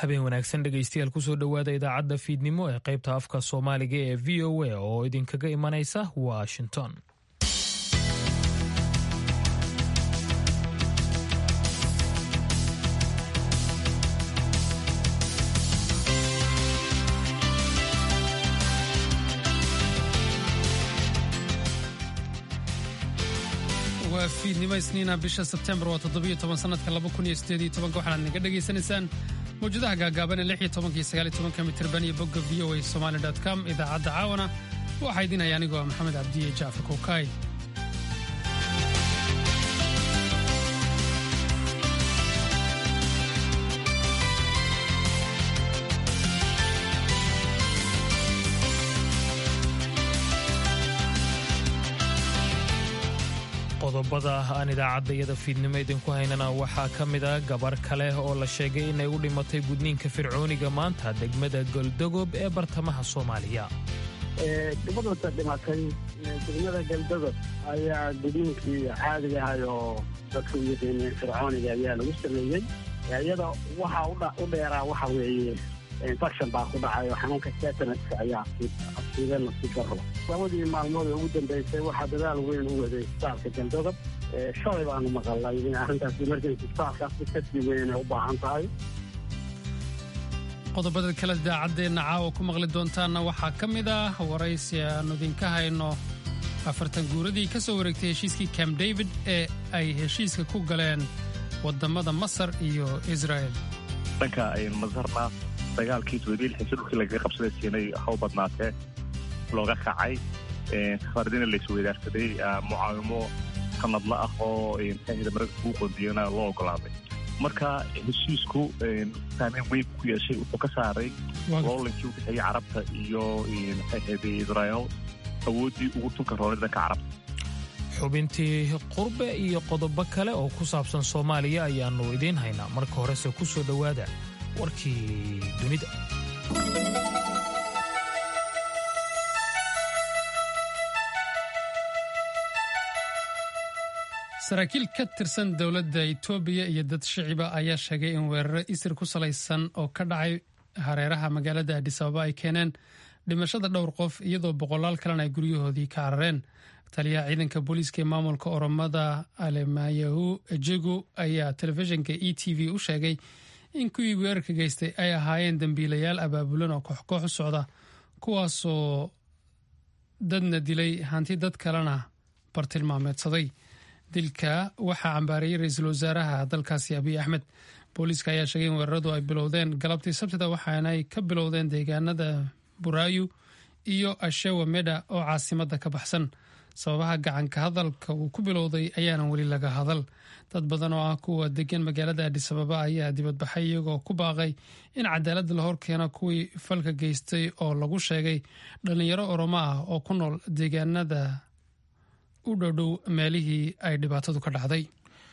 habeen wanaagsan dhegaystayaal kusoo dhowaada idaacadda fiidnimo ee qaybta afka soomaaliga ee v o a oo idinkaga imanaysa washington waa fiidnimo isniina bisha sebtembar waa toddobiyo toban sanadka laba kun iyo sideed iyo tobanka waxaad naga dhagaysanaysaan mawjadaha gaagaaban ee lix iyo tobanka iyo sagaal iyo tobanka mitirban iyo bogga v o a somali dot com idaacadda caawana waxaa idin haya anigoo maxamed cabdiye jaafar kowkaay qodobada aan idaacaddayada fiidnimo idinku haynana waxaa ka mid a gabar kale oo la sheegay inay u dhimatay gudniinka fircooniga maanta degmada goldogob ee bartamaha soomaaliya gabadhata dhimatay degmada galdogob ayaa gudniinkii caadiga ahay oo dadka u yaqaaneen fircooniga ayaa lagu sameeyey iyada waxa u dheeraa waxa weeye infection baa ku dhacay oo xanuunka tetanska ayaa asiibeen nasiib daro labadii maalmood ee ugu dambeysay waxaa dadaal weyn u waday isbitaalka galdogob shalay baanu maqalnay in arrintaas emergency isbitaalkaasi kasii weyn inay u baahan tahay qodobada kale idaacaddeenna caawa ku maqli doontaanna waxaa ka mid ah waraysi aanu idinka hayno afartan guuradii ka soo wareegtay heshiiskii camp david ee ay heshiiska ku galeen waddammada masar iyo israel dhanka masarna dagaalkii toddobiilxisi dhulkii lagaga qabsaday siinay haw badnaatee looga kacay khaaridina la isweydaarsaday mucaawimo sanadla ah oo maxaahda maragka kuu qoondiyana loo ogolaaday marka heshiisku saameyn weyn ku yeeshay wuxuu ka saaray loolankii u dhexeeyey carabta iyo maxaahda israel awooddii ugu tunka roonay dhanka carabta xubintii qurbe iyo qodobo kale oo ku saabsan soomaaliya ayaannu idiin haynaa marka horese ku soo dhowaada warkii dunida saraakiil ka tirsan dowladda itoobiya iyo dad shiciba ayaa sheegay in weeraro isir ku salaysan oo ka dhacay hareeraha magaalada adis ababa ay keeneen dhimashada dhowr qof iyadoo boqolaal kalena ay guryahoodii ka carareen taliyaha ciidanka booliiska ee maamulka oromada alemayahu ejegu ayaa telefishinka e t v u sheegay in kuwii weerarka geystay ay ahaayeen dembiilayaal abaabulan oo kooxkoox u socda kuwaasoo dadna dilay hanti dad kalena bartilmaameedsaday dilka waxaa cambaarayay ra-iisul wasaaraha dalkaasi abiy axmed booliiska ayaa sheegay in weeraradu ay bilowdeen galabtii sabtida waxaanay ka bilowdeen deegaanada buraayu iyo ashewa medha oo caasimadda ka baxsan sababaha gacanka hadalka uu ku bilowday ayaanan weli laga hadal dad badan oo ah kuwa degan magaalada adis ababa ayaa dibadbaxay iyagoo ku baaqay in cadaaladda la hor keeno kuwii falka geystay oo lagu sheegay dhallinyaro oromo ah oo ku nool deegaanada u dhowdhow meelihii ay dhibaatadu ka dhacday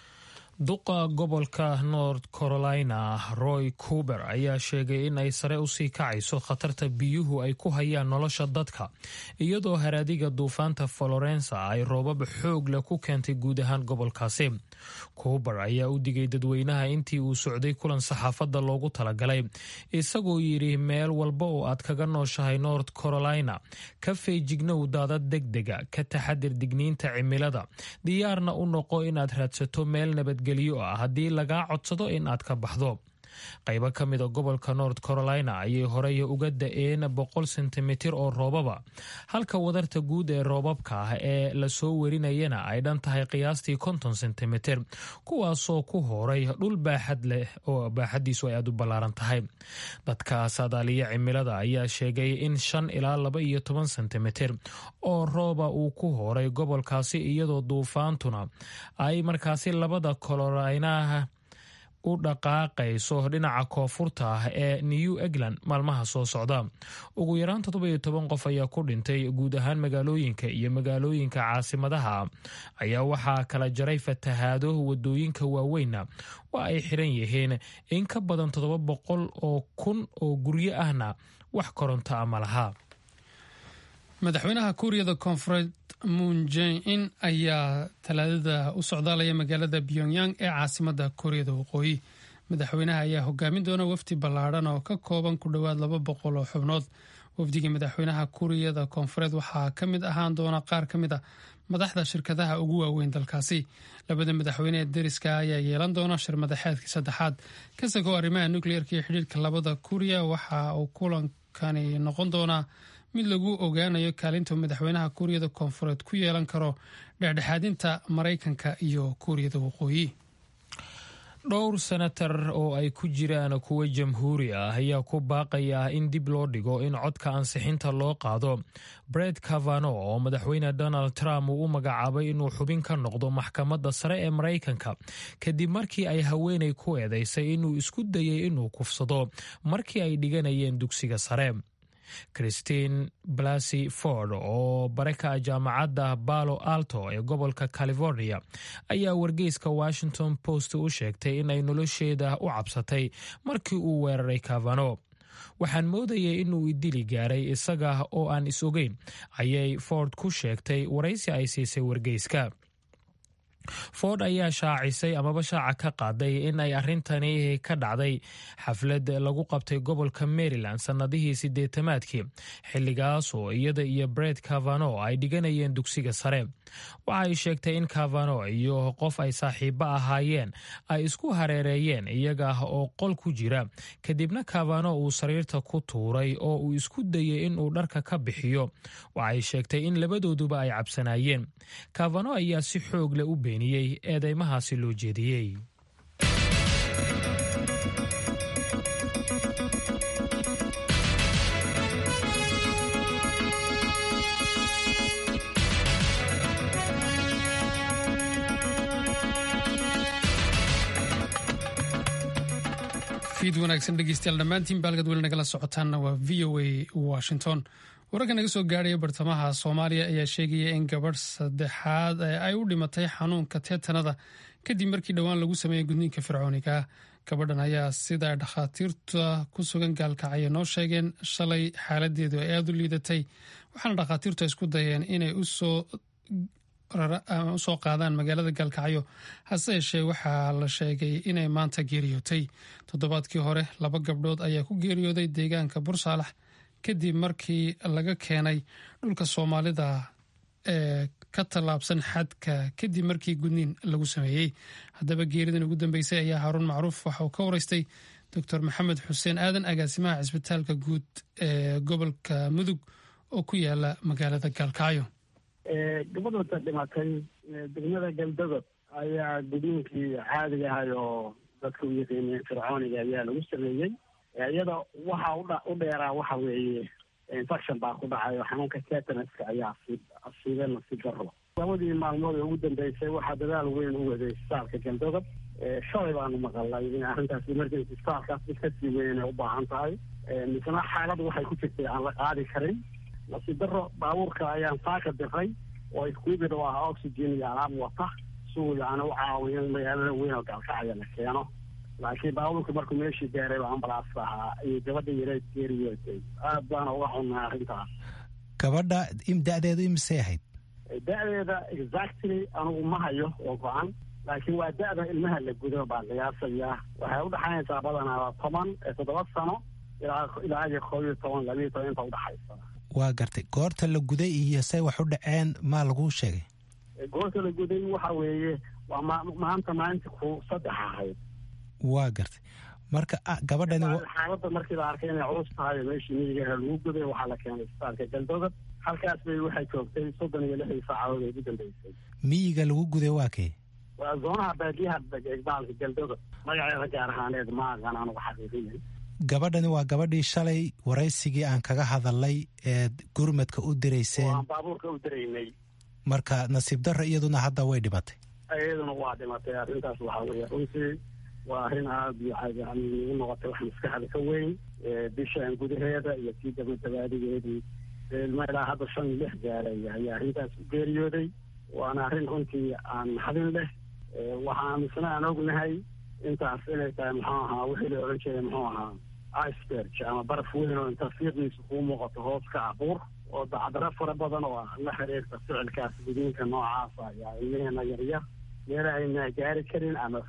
duqa gobolka north carolina roy cuber ayaa sheegay in ay sare usii kacayso khatarta biyuhu ay ku hayaan nolosha dadka iyadoo haraadiga duufaanta florensa ay roobab xoog leh ku keentay guud ahaan gobolkaasi cuber ayaa u digay dadweynaha intii uu socday kulan saxaafadda loogu talagalay isagoo yidhi meel walba oo aad kaga nooshahay north carolina ka feejignow daadad degdega ka taxadir digniinta cimilada diyaarna u noqo inaad raadsato meel nabad haddii lagaa codsado in aad ka baxdo qaybo ka mida gobolka north carolina ayay horey uga da-een boqol sentimitir oo roobaba halka wadarta guud ee roobabka ah ee lasoo werinayana ay dhan tahay qiyaastii konton sentimitir kuwaasoo ku horay dhul baaxad leh oo baaxaddiisu ay aad u ballaaran tahay dadka saadaaliya cimilada ayaa sheegay in shan ilaa laba iyo toban sentimitir oo rooba uu ku horay gobolkaasi iyadoo duufaantuna ay markaasi labada colorinaha u dhaqaaqayso dhinaca koonfurta ah ee new england maalmaha soo socda ugu yaraan toddoba-iyo toban qof ayaa ku dhintay guud ahaan magaalooyinka iyo magaalooyinka caasimadaha ayaa waxaa kala jaray fatahaado wadooyinka waaweynna waa ay xiran yihiin in ka badan toddoba boqol oo kun oo guryo ahna wax koronto a ma laha madaxweynaha kuuriyada koonfureed moon jae-in ayaa talaadada u socdaalaya magaalada pyongyang ee caasimada kuuriyada waqooyi madaxweynaha ayaa hogaamin doona wafdi ballaadhan oo ka kooban ku dhowaad laba boqol oo xubnood wafdigii madaxweynaha kuuriyada koonfureed waxaa ka mid ahaan doona qaar ka mid a madaxda shirkadaha ugu waaweyn dalkaasi labada madaxweyne ee deriska ayaa yeelan doona shir madaxeedkii saddexaad kasagoo arrimaha nukliyeerka iyo xidhiirka labada kuuriya waxa uu kulankani noqon doonaa mid lagu ogaanayo kaalinta madaxweynaha kuuriyada koonfureed ku yeelan karo dhexdhexaadinta maraykanka iyo kuuriyada waqooyi dhowr senatar oo ay ku jiraan kuwa jamhuuri ah ayaa ku baaqaya in dib loo dhigo in codka ansixinta loo qaado bred cavano oo madaxweyne donald trump uu u magacaabay inuu xubin ka noqdo maxkamadda sare ee maraykanka kadib markii ay haweenay ku eedeysay inuu isku dayay inuu kufsado markii ay dhiganayeen dugsiga sare christine blasy ford oo bare ka ah jaamacadda balo alto ee gobolka california ayaa wargeyska washington post u sheegtay in ay nolosheeda u cabsatay markii uu weeraray cavano waxaan moodayay inuu idili gaaray isaga oo aan is ogeyn ayay ford ku sheegtay waraysi ay siisay wargeyska ford ayaa shaacisay amaba shaaca ka qaaday in ay arrintani ka dhacday xaflad lagu qabtay gobolka maryland sannadihii siddeetamaadkii xilligaas oo iyada iyo bred cavano ay dhiganayeen dugsiga sare waxa ay sheegtay in cavano iyo qof ay saaxiibo ahaayeen ay isku hareereeyeen iyaga oo qol ku jira kadibna cavano uu sariirta ku tuuray oo uu isku dayay inuu dharka ka bixiyo waxay sheegtay in labadooduba ay cabsanaayeen cavano ayaa si xoog leh u beeniyey eedeymahaasi loo jeediyey fiid wanaagsan dhegeystayaal dhammaantiin baalgad weli nagala socotaanna waa v o a washington wararka naga soo gaaraya bartamaha soomaaliya ayaa sheegaya in gabadh saddexaad ay u dhimatay xanuunka teetanada kadib markii dhowaan lagu sameeyey gudniinka fircooniga gabadhan ayaa sida dhakhaatiirta ku sugan gaalkacyo noo sheegeen shalay xaaladeedu ay aada u liidatay waxaana dhakhaatiirtu isku dayeen inay usoo usoo qaadaan magaalada gaalkacyo hase yeeshee waxaa la sheegay inay maanta geeriyootay toddobaadkii hore laba gabdhood ayaa ku geeriyooday deegaanka bursaalax kadib markii laga keenay dhulka soomaalida ee ka tallaabsan xadka kadib markii gudniin lagu sameeyey haddaba geeridan ugu dambeysay ayaa haaruun macruuf waxa uu ka waraystay doctor maxamed xuseen aadan agaasimaha cisbitaalka guud ee gobolka mudug oo ku yaala magaalada gaalkacyo gabadhota dhimatay degmada galdadob ayaa gudniinkii caadiga ahay oo dadka u yaqiineen fircooniga ayaa lagu sameeyey iyada waxa u dheeraa waxa weeye infection baa ku dhacay oo xanuunka tetanaska ayaa asiibeen nasiib daro labadii maalmood ee ugu dambeysay waxaa dadaal weyn u waday isbitaalka galdadob shalay baanu maqalnay in arrintaas emergency isbitaalkaas mid kasii weyn inay u baahan tahay misna xaalad waxay ku jirtay aan la qaadi karin nasiib daro baabuurka ayaan saaka diray oo iskuibid oo ah oxygen iyo alaab wata si uu yani u caawiyo in magaalada weyn oo gaalkacaya la keeno laakiin baabuurka markuu meeshii gaaray oo ambalaas ahaa ayay gabadha yareed geeriyootay aad baana uga xunnay arrintaas gabadha da-deedu imisay ahayd da-deeda exactly anugu ma hayo oo go-an laakiin waa da-da ilmaha la gudo baa qiyaasayaa waxay udhexaynaysaa badanaa toban toddoba sano ilaa iyo koob iyo toban labiiyo toban inta udhexaysa waa gartay goorta la guday iyo say wax u dhaceen maa laguu sheegay goorta la guday waxa weeye waa ma maanta maalinta ku saddex ahayd waa gartay marka gabadhani xaaladda markii la arkay inay culus tahay meeshii miyigaha lagu guday waxaa la keenay isbitaalka galdoodad halkaas bay waxay joogtay soddon iyo lixdii saacadood ee ugu dambeysay miyiga lagu guday waa kee waa zoonaha baadiyaha baalka galdoodad magaceeda gaar ahaaneed ma aqaan anugu xaqiiqiyay gabadhani waa gabadhii shalay waraysigii aan kaga hadalnay eed gurmadka u dirayseen waan baabuurka u diraynay marka nasiib darro iyaduna hadda way dhimatay iyaduna waa dhimatay arrintaas waxaa weeye runtii waa arrin aada iyo yani igu noqotay wax maskaxda ka weyn bishaan gudaheeda iyo sii dabadabaadigeedii ilma ilaa hadda shan iyo lix gaaray ayaa arrintaas u geeriyooday waana arrin runtii aan naxdin leh waxaan misna aan ognahay intaas inay tahay muxuu ahaa wixii la odhan jiray muxuu ahaa iceberg ama baraf weyn oo inta fiiqiisa kuu muuqato hoos ka abuur oo dacdaro fara badan oo la xiriirta ficilkaas gudiinka noocaasa ayaa ilmaheena yaryar meela ayna gaari karin ama fog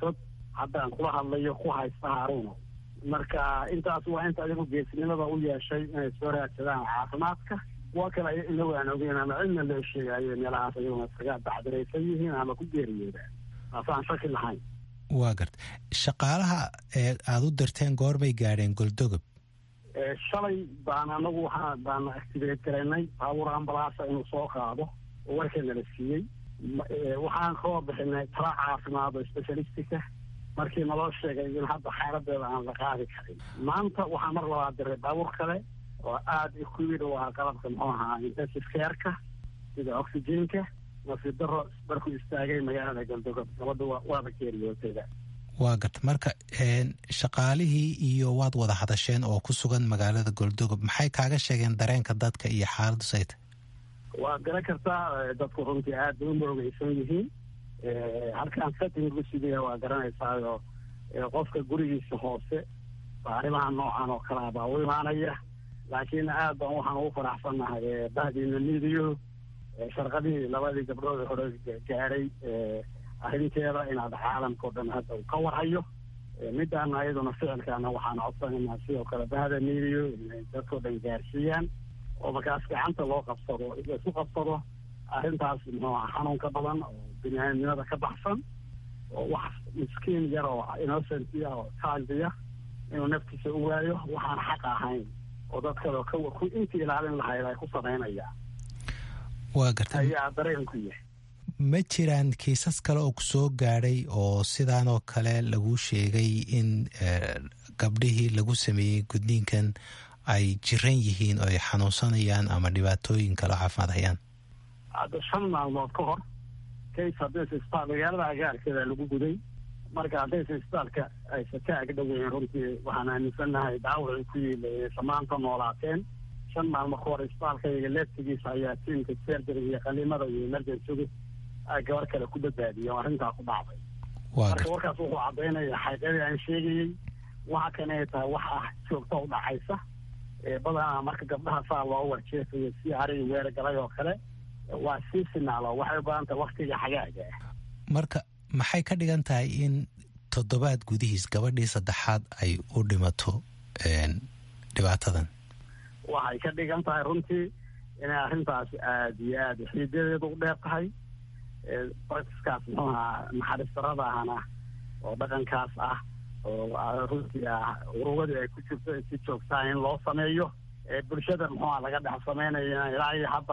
haddaan kula hadlayo ku haysta haaruuno marka intaas waa inta adigu geesnimada u yeeshay inay soo raadsadaan caafimaadka kuwa kale inagu aan ogeyn ama cidna loo sheegayo meelahaas ayaguna iskaga dacdiraysan yihiin ama ku geeriyoodaan taasaan shaki lahayn waa garta shaqaalaha ee aada u dirteen goorbay gaadheen goldogob shalay baan anagu waxaa baan activate garaynay baabuur ambalaasa inuu soo qaado oo warka nala siiyey waxaan koo bixinay tala caafimaad oo specialistica markii naloo sheegay in hadda xaaladeeda aan la qaadi karin maanta waxaa mar labaad diray baabuur kale oo aada ikuwid u ahaa qalabka muxuu ahaa intensive careka sida oxygenka nafidaro markuu istaagay magaalada galdogob gabadha waaba geeriyootayda waa garta marka shaqaalihii iyo waad wada hadasheen oo ku sugan magaalada goldogob maxay kaaga sheegeen dareenka dadka iyo xaaladdu sayta waa garan kartaa dadku runtii aad bay u moogeysan yihiin halkaan setting lagu sidaya waa garanaysaayo qofka gurigiisa hoose arrimaha noocan oo kalea baa u imaanaya laakiin aad baan waxaan ugu faraxsannahay bahdiina midiyo sharqadihii labadii gabdhood hore gaadhay arrinteeda inaad caalamka o dhan hadda uu ka warhayo midaana ayaduna ficilkaana waxaan codsanaynaa sidoo kale bahda midiyo inay dadkao dhan gaarsiiyaan oo markaas gacanta loo qabsado laisu qabsado arrintaas muxuu aha xanuunka badan oo biniaadamnimada ka baxsan oo wax miskiin yar oo innocentia oo taandiya inuu naftiisa u waayo waxaan xaq ahayn oo dad kaleo ka intii ilaalin lahayd ay ku samaynayaan waa garta ayaa dareenku yahay ma jiraan kiisas kale oo ku soo gaadhay oo sidaanoo kale lagu sheegay in gabdhihii lagu sameeyey gudniinkan ay jiran yihiin oo ay xanuunsanayaan ama dhibaatooyin kale caafimaad hayaan hadda shan maalmood ka hor kays haddaysa isbitaal magaalada agaarkeeda lagu guday marka haddaysa isbitaalka aysa ka agdhoweyn runtii waxaan aaminsannahay daawacii ku yiilay samaanta noolaateen shan maalmo ka hor isbitaalkayga leeftigiisa ayaa tiimka serjariga iyo qaliimada iyo emergencygu ay gabar kale ku badbaadiyeen oo arrintaa ku dhacday marka warkaas wuxuu caddaynaya xaqiiqadii aan sheegayey waxa kan ay tahay wax ah joogta u dhacaysa badanaa marka gabdhaha saa loo warjeefayo si arigi weera galay oo kale waa sii finaalo waxay u badan tahay waktiga xagaaga ah marka maxay ka dhigan tahay in toddobaad gudihiis gabadhii saddexaad ay u dhimato dhibaatadan waxay ka dhigan tahay runtii inay arrintaasi aada iyo aada xiidadeedu u dheer tahay barkiskaas muxuu ahaa naxariis darada ahna oo dhaqankaas ah oo runtii ah urugadii ay ku jirto si joogtaa in loo sameeyo bulshada muxuuha laga dhex samaynayo ilaa iyo hadda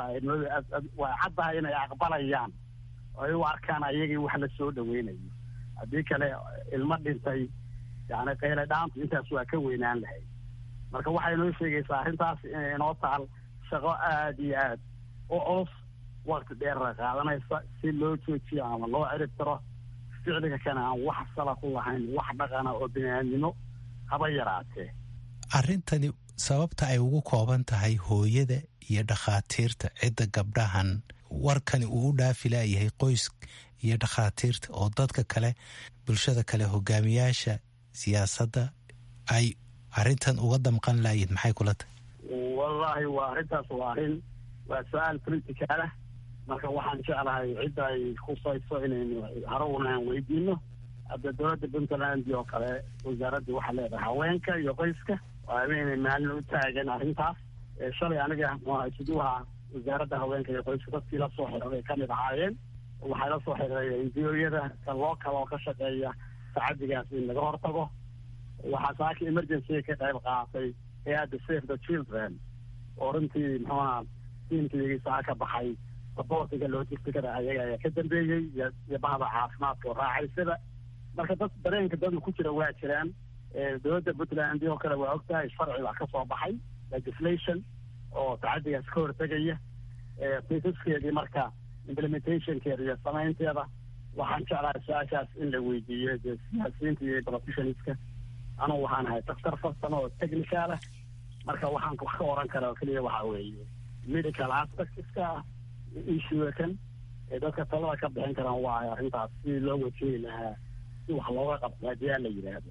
waa caddahay inay aqbalayaan oo ay u arkaan ayagii wax la soo dhaweynayo haddii kale ilmo dhintay yani qayle dhaantu intaas waa ka weynaan lahayd marka waxay noo sheegaysaa arrintaas inay inoo taal shaqo aada iyo aad u culus wakti dheerra qaadanaysa si loo joojiyo ama loo cirib tiro ficliga kana aan wax sala ku lahayn wax dhaqana oo biniaadnimo haba yaraatee arrintani sababta ay ugu kooban tahay hooyada iyo dhakhaatiirta cidda gabdhahan warkani uu u dhaafi laayahay qoys iyo dhakhaatiirta oo dadka kale bulshada kale hogaamiyaasha siyaasadda ay arrintan uga damqan laayihin maxay kula tahay wallaahi waa arrintaas waa arrin waa su-aal politicalah marka waxaan jeclahay cidda ay khusayso inaynu harowna aan weydiino hadda dowladda puntland oo kale wasaaraddii waxaa leedahay haweenka iyo qoyska waa inay maalin u taagan arrintaas shalay aniga msiduha wasaaradda haweenka iyo qoyska dadkii la soo xidhay ka mid ahaayeen waxay la soo xidhay indiyooyada loo kale oo ka shaqeeya tacadigaas in laga hortago waxaa saaka emergency ka qayb qaatay hay-adda save the children oo runtii muxuuha tiimkiyagii saa ka baxay saboortiga logisticada ayaga ayaa ka dambeeyey iyo bahda caafimaadka oo raacaysada marka dad dareenka dadu ku jira waa jiraan dowladda puntland oo kale waa ogtahay sharci baa ka soo baxay legislation oo tacadigaas ka hortegaya kiisaskeedii marka implementationkeeda iyo samaynteeda waxaan jeclahay su-aashaas in la weydiiyo dee siyaasiyiinta iyo professionalska anugu waxaan ahay daktar farsamo oo technical ah marka waxaan wax ka oran kara oo keliya waxa weeye medical aspectska ah issue kan ee dadka talada ka bixin karaan waa arrintaas si loo wajehi lahaa si wax looga qabto haddii aan la yidhaahdo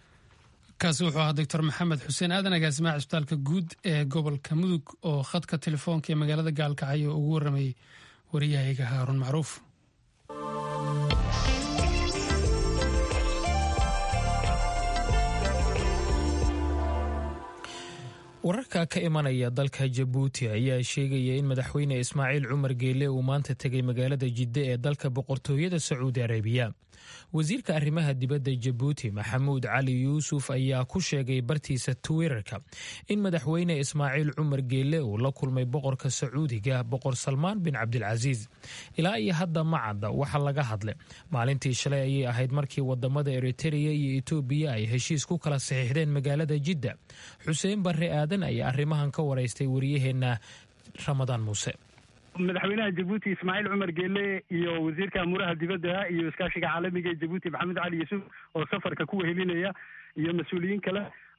kaasi wuxuu ahaa doctor maxamed xuseen aadan agaasimaha cisbitaalka guud ee gobolka mudug oo khadka telefoonka ee magaalada gaalkacyo ugu warramayay wariyahayga haarun macruuf wararka ka imanaya dalka jabuuti ayaa sheegaya in madaxweyne ismaaciil cumar geele uu maanta tegay magaalada jidde ee dalka boqortooyada sacuudi arabiya wasiirka arrimaha dibadda jabuuti maxamuud cali yuusuf ayaa ku sheegay bartiisa twitterka in madaxweyne ismaaciil cumar geele uu la kulmay boqorka sacuudiga boqor salmaan bin cabdilcasiis ilaa iyo hadda ma cadda waxa laga hadlay maalintii shalay ayay ahayd markii wadamada eritereya iyo etoobiya ay heshiis ku kala saxiixdeen magaalada jidda xuseen barre aadan ayaa arrimahan ka waraystay wariyaheenna ramadaan muuse madaxweynaha jabuuti ismaaciil cumar geele iyo wasiirka amuuraha dibadda iyo iskaashiga caalamiga ee jabuuti maxamed cali yuusuf oo safarka ku wehelinaya iyo mas-uuliyiin kale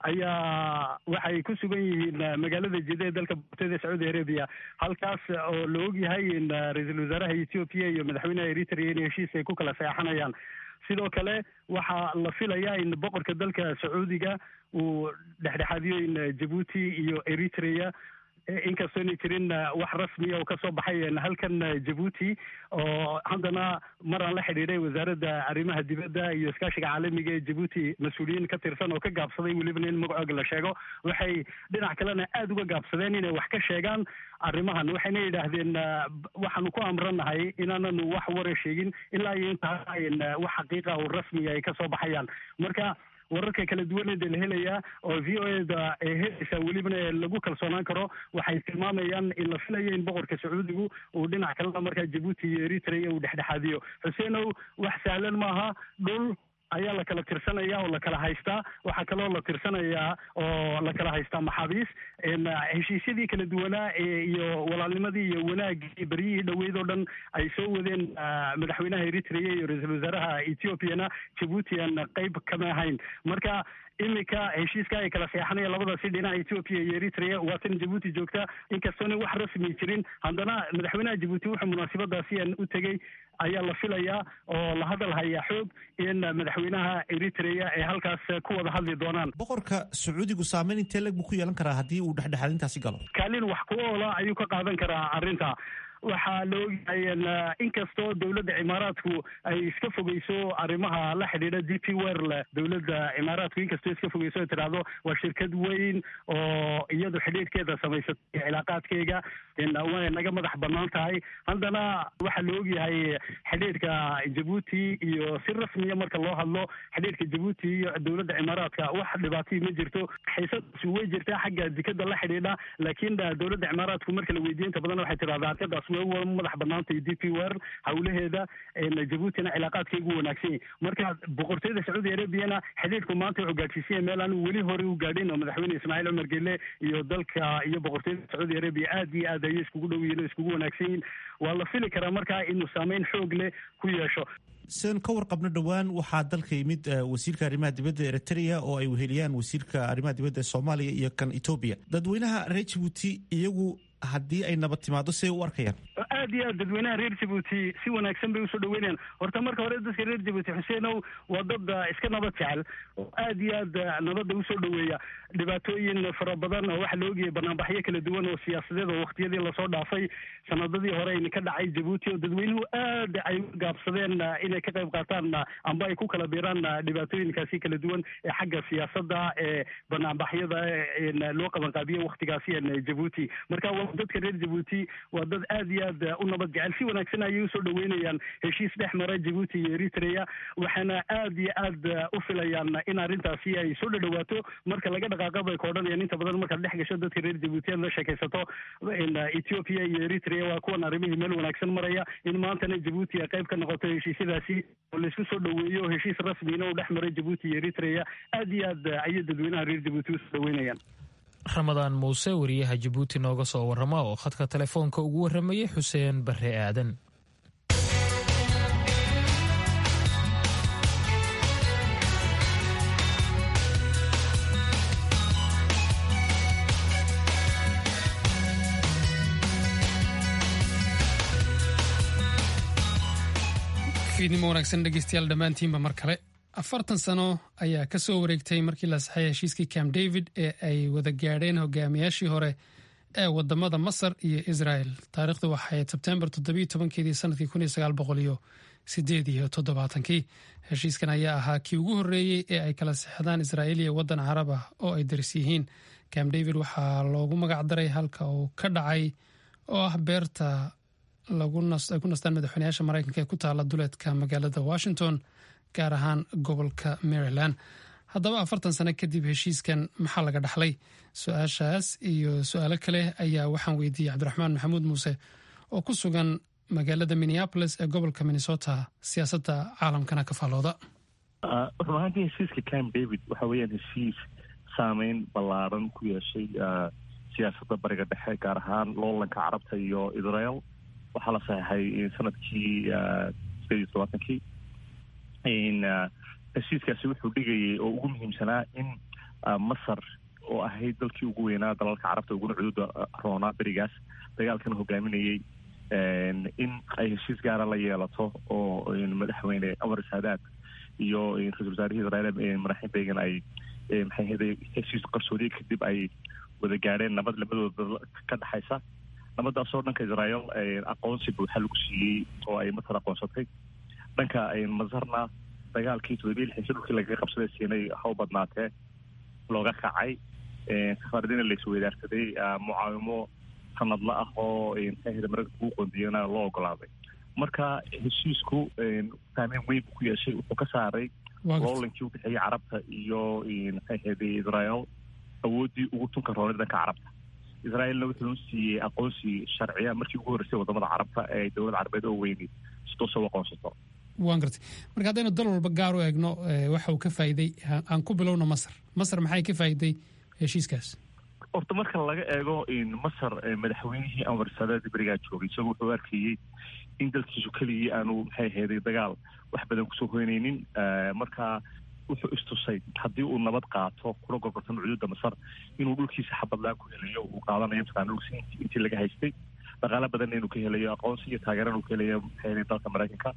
ayaa waxay ku sugan yihiin magaalada jida ee dalka boqortooyada sacuudi arabiya halkaas oo la ogyahay in ra-iisul wasaaraha ethoobiya iyo madaxweynaha eritrea in heshiis ay ku kala seexanayaan sidoo kale waxaa la filayaa in boqorka dalka sacuudiga uu dhexdhexaadiyo in jabuuti iyo eritrea inkastoo inay jirin wax rasmiya oo kasoo baxay halkan jabuuti oo haddana maraan la xidhiidhay wasaaradda arrimaha dibadda iyo iskaashiga caalamiga ee jabuuti mas-uuliyiin ka tirsan oo ka gaabsaday welibana in magacooga la sheego waxay dhinac kalena aada uga gaabsadeen inay wax ka sheegaan arrimahan waxayna yidhaahdeen waxaanu ku amranahay inaananu wax wara sheegin ilaa iyo intaa wax xaqiiqa oo rasmiga ay kasoo baxayaan marka wararka kala duwaneeda la helayaa oo v o eda ee helaysaa welibana lagu kalsoonaan karo waxay tilmaamayaan in la filayo in boqorka sacuudigu uu dhinac kalena markaa jabuuti iyo eritrea uu dhexdhexaadiyo xuseenow wax sahlan maaha dhul ayaa la kala tirsanaya oo la kala haystaa waxaa kaloo la tirsanayaa oo la kala haystaa maxaabiis heshiisyadii kala duwanaa iyo walaalnimadii iyo wanaagii beryihii dhoweyd oo dhan ay soo wadeen madaxweynaha eritrea iyo ra-iisul wasaaraha ethoobiana jabuuti aan qeyb kama ahayn marka iminka heshiiska ay kala seexanaya labadaasi dhinaca etoobiya iyo eritrea waa tan jabuuti joogta inkastoona wax rasmi jirin haddana madaxweynaha jabuuti wuxuu munaasabadaasi aan u tegey ayaa la filayaa oo la hadal hayaa xoog in madaxweynaha eritrea ay halkaas ku wada hadli doonaan boqorka sacuudigu saameyn intee leg buu ku yeelan karaa haddii uu dhexdhexaadintaasi galo kaalin wax ku oola ayuu ka qaadan karaa arrinta waxaa la ogyahay inkastoo dowladda cimaaraadku ay iska fogeyso arrimaha la xidhiidha d p werl dowladda cimaaraadku inkastoo iska fogeyso ay tidhaahdo waa shirkad weyn oo iyadu xidhiidhkeeda samaysatay cilaaqaadkeyga way naga madax banaan tahay haddana waxaa la ogyahay xidhiidhka jabuuti iyo si rasmiya marka loo hadlo xidhiidhka jabuuti iyo dowladda cimaaraadka wax dhibaatay ma jirto xiisadaasi way jirtaa xagga dikada la xidhiidha laakiin dowladda cimaaraadku marka la weydiiyo inta badan waxay tidhahdaa arkadaas way madax banaantay d p wer hawlaheeda jabuutina cilaaqaadkaygu wanaagsan yahy marka boqortooyada sacuudi arabiyana xidhiidhku maanta wuxuu gaadhsiisanya meel aanu weli hore u gaadhin oo madaxweyne ismaaciil cumar gelle iyo dalka iyo boqortooyada sacuudi arabiya aad iyo aad ayay iskugu dhow yihin oo iskugu wanaagsan yihin waa la fili karaa markaa inuu saameyn xoog leh ku yeesho sidaan ka warqabno dhowaan waxaa dalka yimid wasiirka arrimaha dibadda eritrea oo ay weheliyaan wasiirka arrimaha dibadda soomaaliya iyo kan etoobiya dadweynaha reer jabuuti iyagu haddii ay nabad timaado siday u arkayaan aad iyo aad dadweynaha reer jabuuti si wanaagsan bay usoo dhaweynayaan horta marka hore dadka reer jabuuti xuseenow waa dad iska nabad jecel oo aad iyo aad nabadda usoo dhaweeya dhibaatooyin fara badan oo waxaa la ogayay banaanbaxyo kala duwan oo siyaasadeed oo waktiyadii lasoo dhaafay sanadadii hore ayna ka dhacay jabuuti oo dadweynuhu aad ay u gaabsadeen inay ka qayb qaataan amba ay ku kala biiraan dhibaatooyinkaasi kala duwan ee xagga siyaasadda ee banaanbaxyada loo qabanqaabiye waktigaasi jabuuti marka dadka reer jabuuti waa dad aad iyo aad u nabad jecel si wanaagsan ayay usoo dhaweynayaan heshiis dhex mara jabuuti iyo eritrea waxaana aad iyo aad u filayaan in arrintaasi ay soo dhadhawaato marka laga dhaqaaqa bay ka odhanayaan inta badan markaad dhex gasho dadka reer jabuuti aad la sheekaysato ethiopia iyo eritrea waa kuwan arrimihii meel wanaagsan maraya in maantana jabuuti ay qayb ka noqoto heshiisyadaasi oo laisku soo dhaweeyo heshiis rasmiina uu dhex maray jabuuti iyo eritrea aad iyo aad ayay dadweynaha reer jabuuti usoo dhaweynayaan ramadaan muuse wariyaha jabuuti nooga soo warrama oo khadka telefoonka ugu warramayay xuseen barre aadan fiidnimo wanaagsan dhegeystayaal dhammaantiinba mar kale afartan sano ayaa ka soo wareegtay markii la saxay heshiiskii camp david ee ay wada gaadheen hogaamiyaashii hore ee wadamada masar iyo israel taarikhdu waxay sebtembar todobayotobankeedii sanadkii kun iyo sagaal boqol iyo sideed iyo toddobaatankii heshiiskan ayaa ahaa kii ugu horreeyey ee ay kala sixdaan israa'iil iyo waddan carab ah oo ay daris yihiin camp david waxaa loogu magac daray halka uu ka dhacay oo ah beerta ay ku nastaan madaxweynayaasha maraykanka ee ku taala duleedka magaalada washington gaar ahaan gobolka maryland haddaba afartan sano kadib heshiiskan maxaa laga dhaxlay su-aashaas iyo su-aalo kale ayaa waxaan weydiiyey cabdiraxmaan maxamuud muuse oo ku sugan magaalada minneapolis ee gobolka minnesota siyaasadda caalamkana ka faalooda run ahaantii heshiiska camp david waxa weeyaan heshiis saameyn ballaaran ku yeeshay siyaasadda bariga dhexe gaar ahaan loolanka carabta iyo israel waxaa la saxeixay sanadkii sideed iyo todobaatankii heshiiskaasi wuxuu dhigayay oo ugu muhiimsanaa in masar oo ahayd dalkii ugu weynaa dalalka carabta uguna cududa roonaa berigaas dagaalkana hogaaminayay in ay heshiis gaara la yeelato oo madaxweyne amar saadaad iyo ra-isul wasaarihii israel madaxin began ay maxay ahayday heshiis qarsoodiye kadib ay wada gaadheen nabad labadooda ka dhexaysa nabadaasoo dhanka israel aqoonsi buuxa lagu siiyey oo ay masar aqoonsatay dhanka masarna dagaalkii todobiya lixdan dhulkii lagaga qabsaday siinay haw badnaatee looga kacay safaaradina la isweydaarsaday mucaawimo sanadla ah oo maxay ahayda maraykanka ugu qoondiyana loo ogolaaday marka heshiisku saameyn weyn buu ku yeeshay wuxuu ka saaray loolankii udhexeeyey carabta iyo maxay ahayday israel awooddii ugu tunka roonay dhanka carabta israelna wuxuu siiyey aqoonsi sharciya markii ugu horreysay wadamada carabta ee dowlad carabeed oo weyni si toosa u aqoonsato waan gartay marka haddaynu dal walba gaar u eegno waxa uu ka faa'iiday aan ku bilowno masar masar maxay ka faa'iiday heshiiskaas horta marka laga eego masar madaxweynihii anwar saadaad berigaa joogay isagoo wuxuu arkayey in dalkiisu keligii aanu maxay ahayday dagaal wax badan kusoo hoynaynin marka wuxuu istusay haddii uu nabad qaato kula gorgortano cuduudda masar inuu dhulkiisa xabadlaan ku helayo uu qaadanayo mataqana dhulkiisa intii laga haystay dhaqaalo badanna inuu ka helayo aqoonsi iyo taageerana uu ka helayo maxay ahayday dalka maraykanka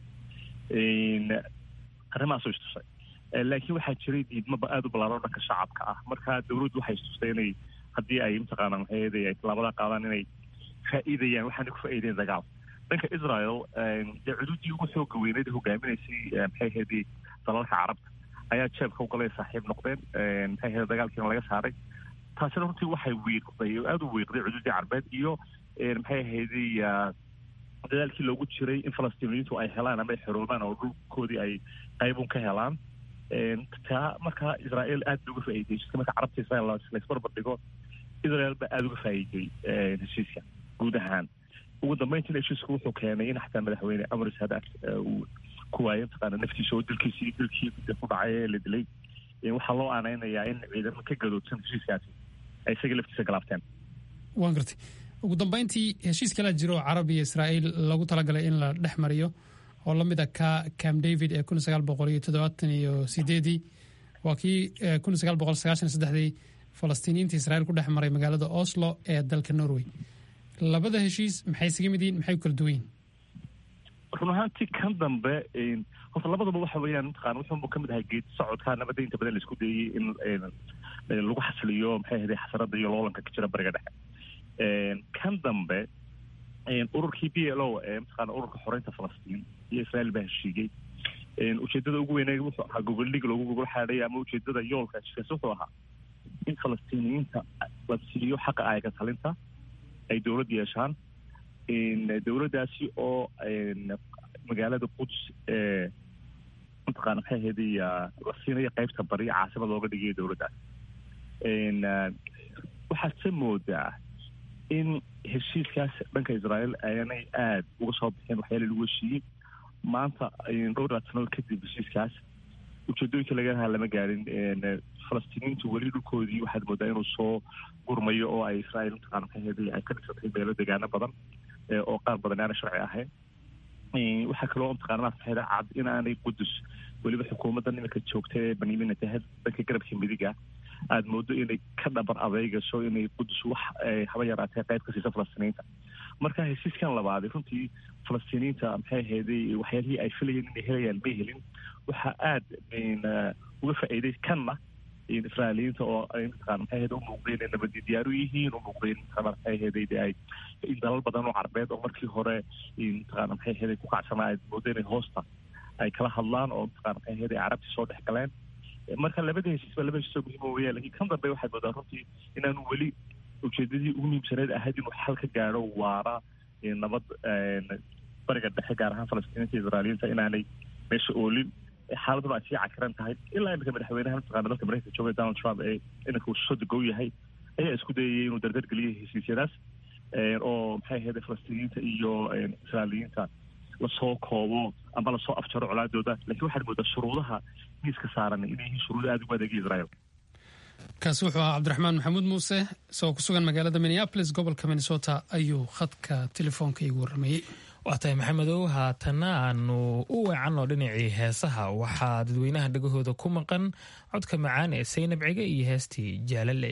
arrimahaasuu istusay laakiin waxaa jiray diidmaba aada u ballaaran dhanka shacabka ah marka dowladdu waxay istustay inay haddii ay mataqaana maxay ahayday ay tallaabada qaadaan inay faa'iidayaan waxaana ku faa'iideen dagaal dhanka israel dee cuduuddii ugu xooga weyneed hogaaminaysay maxay ahayday dalalka carabta ayaa jeebka u galay saaxiib noqdeen maxay ahayday dagaalkiina laga saaray taasina runtii waxay wiiqday oo aada u wiiqday cuduuddii carbeed iyo maxay ahayday dadaalkii loogu jiray in falastiiniyiintu ay helaan ama ay xoroobaan oo dhulkoodii ay qaybun ka helaan taa markaa israel aad bay uga faa'iidey marka carabta israel laysbarbar dhigo israel baa aada uga faa'iiday heshiiska guud ahaan ugu dambeyntiina heshiisku wuxuu keenay in xataa madaxweyne amar saadaad uu ku waayay mataqaana naftiisa oo dilkiisii dilkii ku dhacay ee la dilay waxaa loo aaneynayaa in ciidamo ka gadoodsan heshiiskaasi ay isaga laftiisa galaabteen waan gartay ugu dambeyntii heshiis kalaa jiro oo carab iyo israa'iil lagu talagalay in la dhex mariyo oo la mid a ka camp david ee kun sagaal boqol iyo toddobaatan iyo sideedii waa kii kun sagaal boqol sagaashan saddexdii falastiiniyiinta israa'iil ku dhex maray magaalada oslo ee dalka norway labada heshiis maxay isaga mid yihiin maxay u kala duwan yihin run ahaantii kan dambe horta labadaba waxa weeyaan mataqana wuxuunbu ka mid ahay geed socodka nabadda inta badan la isku dayey in lagu xasiliyo maxay ahday xasarada iyo loolanka ka jira bariga dhexe kan dambe ururkii b l o ee mataqaana ururka xoreynta falastiin iyo israel baa heshiigay ujeedada ugu weyne wuxuu ahaa goboldhig loogu gogol xaadhay ama ujeedada yoolka heshiiskaas wuxuu ahaa in falastiiniyiinta la siiyo xaqa ayaga talinta ay dowlad yeeshaan dowladdaasi oo magaalada quds ee mataqaana maxay ahayday la siinayo qaybta bari caasimad looga dhigayo dowladdaas waxaad se moodaa in heshiiskaas dhanka israel aanay aada uga soo bixin waxyaala lagu heshiiyey maanta dhowr laad sanood kadib heshiiskaas ujeedooyinka laga lahaa lama gaarin falastiiniyiintu weli dhulkoodii waxaad moodaa inuu soo gurmayo oo ay israel mataqana maxay ahayday ay ka dhisatay meelo degaano badan oo qaar badan aana sharci ahayn waxaa kaloo mataqana maxay cad in aanay qudus weliba xukuumadda nimanka joogta ee benyamin netanyahu dhanka garabka midiga aada moodo inay ka dhabar adeegaso inay qudus wax haba yaraatee qayb ka siisa falastiiniyiinta marka heshiiskan labaaday runtii falastiiniyiinta maxay ahayday waxyaalihii ay filayeen inay helayaan may helin waxaa aada uga faa'iiday kanna israailiyiinta oo ay mataqana maxay ahayday umuuqdeen inay nabadi diyaaru yihiin umuuqdeen mataqana maxay ahayday de ay in dalal badan oo carbeed oo markii hore mataqana maxay ahayday ku kacsanaa aad moodo inay hoosta ay kala hadlaan oo mataqana maxay ahayday carabtii soo dhex galeen marka labada heshiis ba laba heshiis oo muhiima weeyaan lakiin kan dambe waxaad moodaa runtii inaanu weli ujeedadii ugu muhiimsaneed ahayd inuu xal ka gaadho waara nabad bariga dhexe gaar ahaan falastiiniinta israailiyiinta inaanay meesha oolin xaaladuna ay sii cakiran tahay ilaa imika madaxweynaha mataqaana dalka mareykanka jooga donald trump ee iminka uu soo degow yahay ayaa isku dayayay inuu dardar geliyay heshiisyadaas oo maxay ahayd falastiiniyiinta iyo israailiyiinta lasoo koobo ama lasoo afjaro colaadooda lakiin waxaad moodaa shuruudaha miiska saaran inay yihiin shuruudo aada ugu adeegay israel kaasi wuxuu ahaa cabdiraxmaan maxamuud muuse isagoo ku sugan magaalada minneapolis gobolka minnesota ayuu khadka telefoonka igu warramayey waa tahay maxamedow haatana aanu u weecanno dhinacii heesaha waxaa dadweynaha dhegahooda ku maqan codka macaan ee saynab cige iyo heestii jaalale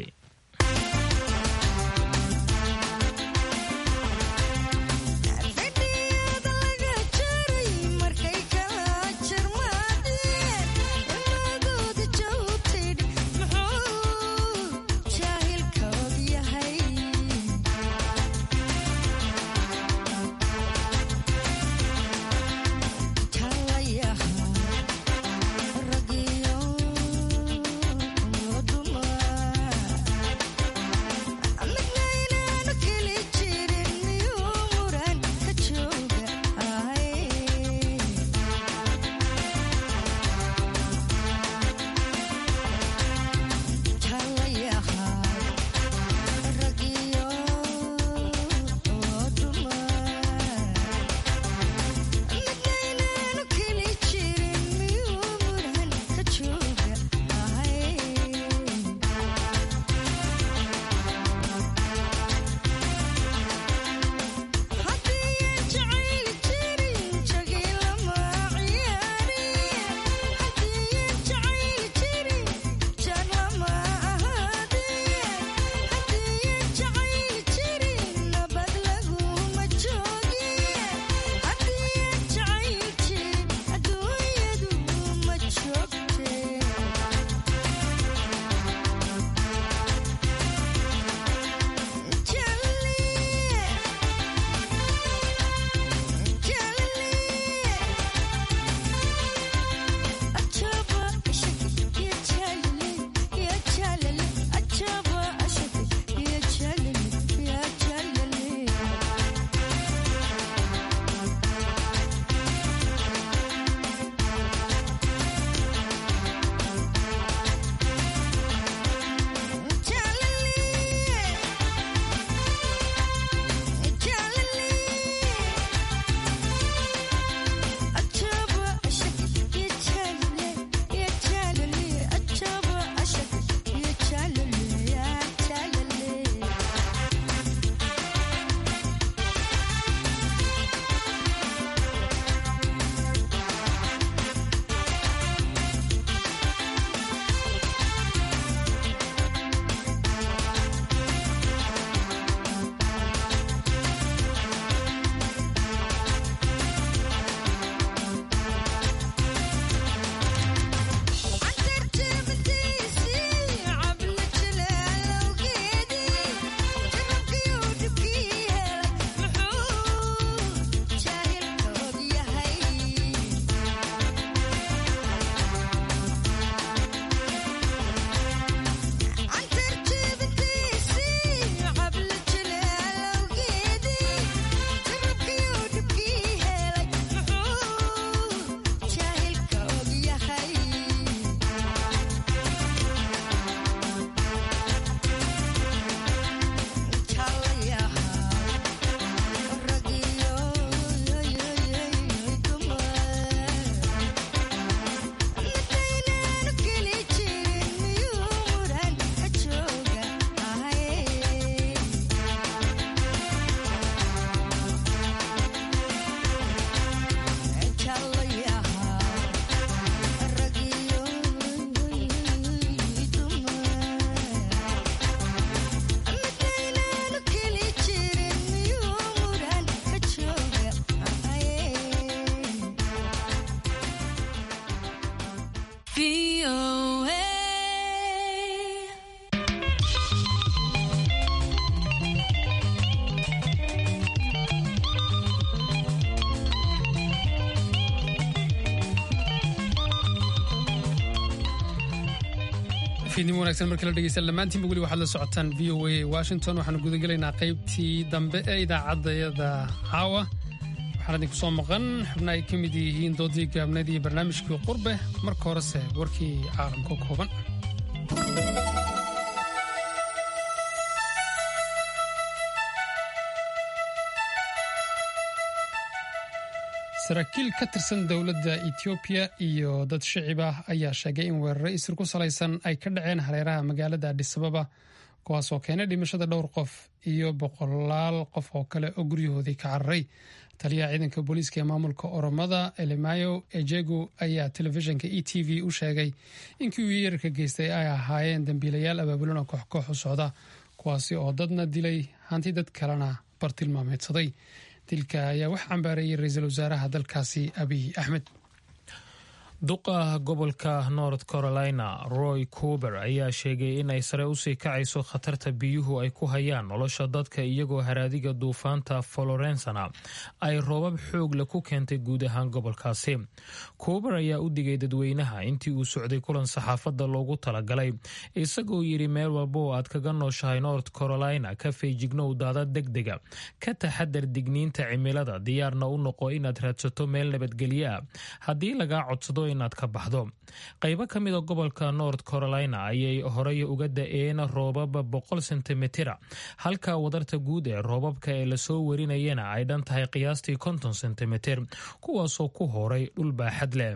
fiidnimo wanagsan markala dhegeysan dhammaantiinba weli waxaad la socotaan v o a washington waxaanu gudagelaynaa qaybtii dambe ee idaacaddayada caawa waxaan idinku soo maqan xubna ay ka mid yihiin doodii gaabneed iyo barnaamijkii qurbe marka horese warkii caalamka kooban saraakiil ka tirsan dowladda etoobiya iyo dad shicib ah ayaa sheegay in weeraro isir ku salaysan ay ka dhaceen hareeraha magaalada adhisababa kuwaasoo keenay dhimashada dhowr qof iyo boqolaal qof oo kale oo guryahoodii ka cararay taliyaha ciidanka booliiska ee maamulka oromada elemayo ejego ayaa telefishinka e t v u sheegay in kuwii yeerarka geystay ay ahaayeen dambiilayaal abaabulan oo kooxkoox u socda kuwaasi oo dadna dilay hanti dad kalena bartilmaameedsaday dilka ayaa wax cambaareeyay ra-iisul wasaaraha dalkaasi abiy axmed duqa gobolka north carolina roy cuber ayaa sheegay in ay sare usii kacayso khatarta biyuhu ay ku hayaan nolosha dadka iyagoo haraadiga duufaanta florensana ay roobab xoogle ku keentay guud ahaan gobolkaasi cuber ayaa u digay dadweynaha intii uu socday kulan saxaafadda loogu talagalay isagoo yidhi meel walba oo aad kaga nooshahay north carolina ka feejignow daada degdega ka taxadar digniinta cimilada diyaarna u noqo inaad raadsato meel nabadgelyo ah haddii lagaa codsado inaad ka baxdo qaybo ka mida gobolka north carolina ayay horey uga da-een roobab boqol sentimitira halka wadarta guud ee roobabka ee lasoo warinayana ay dhan tahay qiyaastii konton sentimitir kuwaasoo ku horay dhul baaxad leh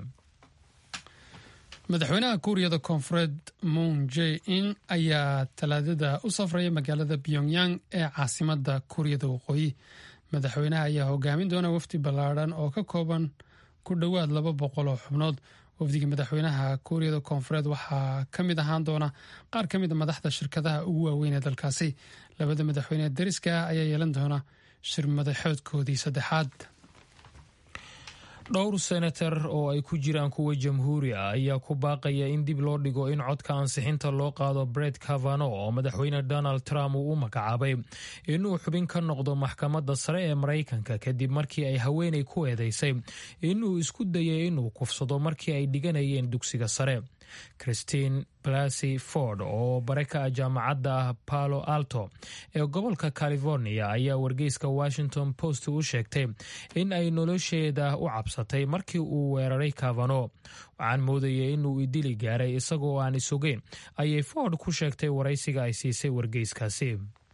madaxweynaha kuuriyada koonfureed moon j in ayaa talaadada u safraya magaalada pyongyang ee caasimada kuuriyada waqooyi madaxweynaha ayaa hogaamin doona wafdi ballaadhan oo ka kooban ku dhowaad laba boqol oo xubnood wafdiga madaxweynaha kuuriyada koonfureed waxaa ka mid ahaan doona qaar ka mid a madaxda shirkadaha ugu waaweyn ee dalkaasi labada madaxweyne dariska ah ayaa yeelan doona shir madaxoodkoodii saddexaad dhowr senatar oo ay ku jiraan kuwa jamhuuri ah ayaa ku baaqaya in dib loo dhigo in codka ansixinta loo qaado bred cavano oo madaxweyne donald trump uu u magacaabay inuu xubin ka noqdo maxkamadda sare ee maraykanka kadib markii ay haweenay ku eedeysay inuu isku dayay inuu kufsado markii ay dhiganayeen dugsiga sare christine blasy ford oo bare ka ah jaamacadda ah palo alto ee gobolka california ayaa wargeyska washington post u sheegtay in ay nolosheeda u cabsatay markii uu weeraray cavano waxaan moodayay inuu idili gaaray isagoo aan isogeyn ayay ford ku sheegtay waraysiga ay siisay wargeyskaasi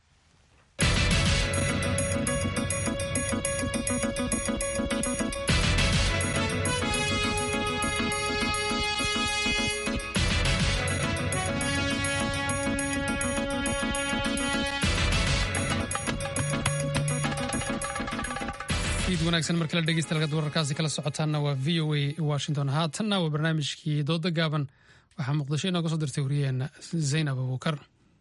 iid wanaagsan markala dhegeystayaal wararkaasi kala socotaana waa v o a washington haatanna waa barnaamijkii dooda gaaban waxaa muqdisho inooga soo dirtay wariyaheena zaynab abuukar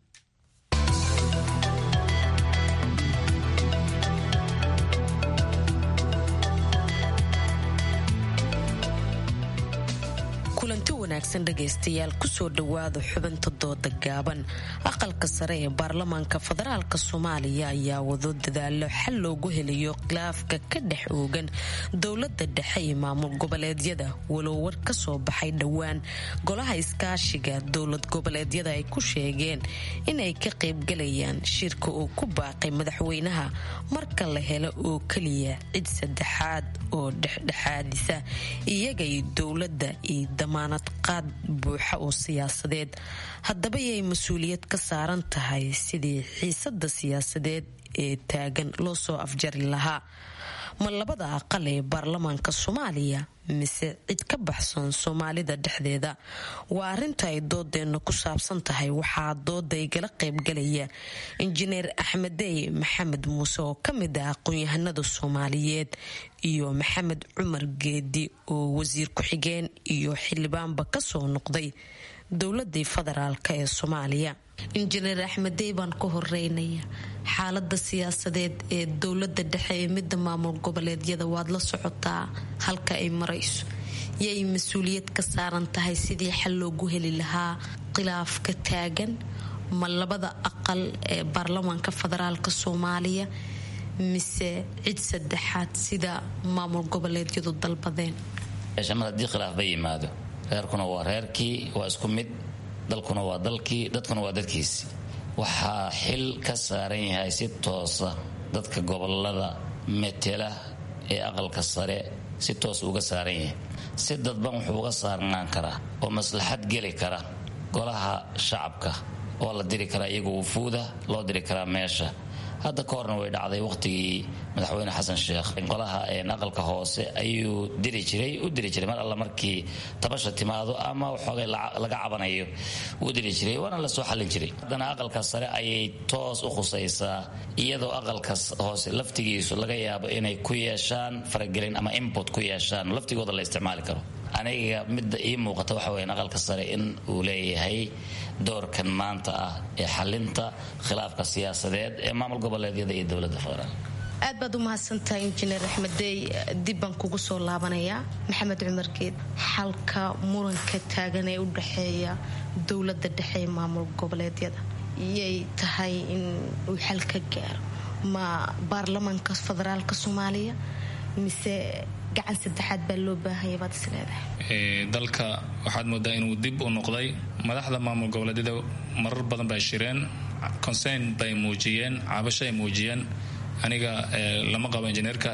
kulanti wanaagsan dhegaystayaal kusoo dhowaada xubinta dooda gaaban aqalka sare ee baarlamaanka federaalk soomaaliya ayaa wado dadaalo xal loogu helayo khilaafka ka dhex oogan dowlada dhexe iyo maamul goboleedyada walow war ka soo baxay dhowaan golaha iskaashiga dowlad goboleedyada ay ku sheegeen inay ka qaybgalayaan shirka uu ku baaqay madaxweynaha marka la helo oo keliya cid saddexaad oo dhexdhexaadisa iyaga iyo dowladda iyo damaanad qaad buuxa oo siyaasadeed haddaba yay mas-uuliyad ka saaran tahay sidii xiisada siyaasadeed ee taagan loo soo afjari lahaa ma labada aqal ee baarlamaanka soomaaliya mise cid ka baxsan soomaalida dhexdeeda waa arinta ay doodeenna ku saabsan tahay waxaa dooda igala qaybgalaya injineer axmedey maxamed muuse oo ka mid ah aqoon-yahanada soomaaliyeed iyo maxamed cumar geedi oo wasiir ku-xigeen iyo xildhibaanba kasoo noqday dowladii federaalk ee soomaaliya injineer axmedey baan ka horeynaya xaalada siyaasadeed ee dowlada dhexe ee midda maamul goboleedyada waad la socotaa halka ay marayso yay mas-uuliyad ka saaran tahay sidii xal loogu heli lahaa khilaafka taagan ma labada aqal ee baarlamaanka federaalk soomaaliya mise cid saddexaad sida maamul goboleedyadu dalbadeen mar haddii khilaaf ba yimaado reerkuna waa reerkii waa isku mid dalkuna waa dalkii dadkuna waa dadkiisi waxaa xil ka saaran yahay si toosa dadka gobolada metela ee aqalka sare si toos uga saaran yahay si dadban wuxuu uga saarnaan karaa oo maslaxad geli kara golaha shacabka oo la diri karaa iyaga wufuuda loo diri karaa meesha hadda ka horna way dhacday waqtigii madaxweyne xasan sheekh golaha aqalka hoose ayuu diri jiray u diri jiray mar alla markii tabasha timaado ama waxoogay laga cabanayo uu diri jiray waana la soo xallin jiray haddana aqalka sare ayay toos u khusaysaa iyadoo aqalka hoose laftigiisu laga yaabo inay ku yeeshaan faragelin ama input ku yeeshaan laftigooda la isticmaali karo aniga midda ii muuqata waxa weyan aqalka sare in uu leeyahay doorkan maanta ah ee xalinta khilaafka siyaasadeed ee maamul goboleedyada iyo dowladda federaal aad baad u mahadsantahay injineer axmeddey dib baan kugu soo laabanayaa maxamed cumar geed xalka muranka taagan ee u dhexeeya dowladda dhexe ee maamul goboleedyada iyay tahay in uu xal ka gaaro ma baarlamaanka federaalka soomaaliya mise gacan saddexaad baa loo baahanya baad is leedahay dalka waxaad moodaa inuu dib u noqday madaxda maamul goboleedyada marar badan bay shireen concern bay muujiyeen cabasho ay muujiyeen aniga lama qabo injineerka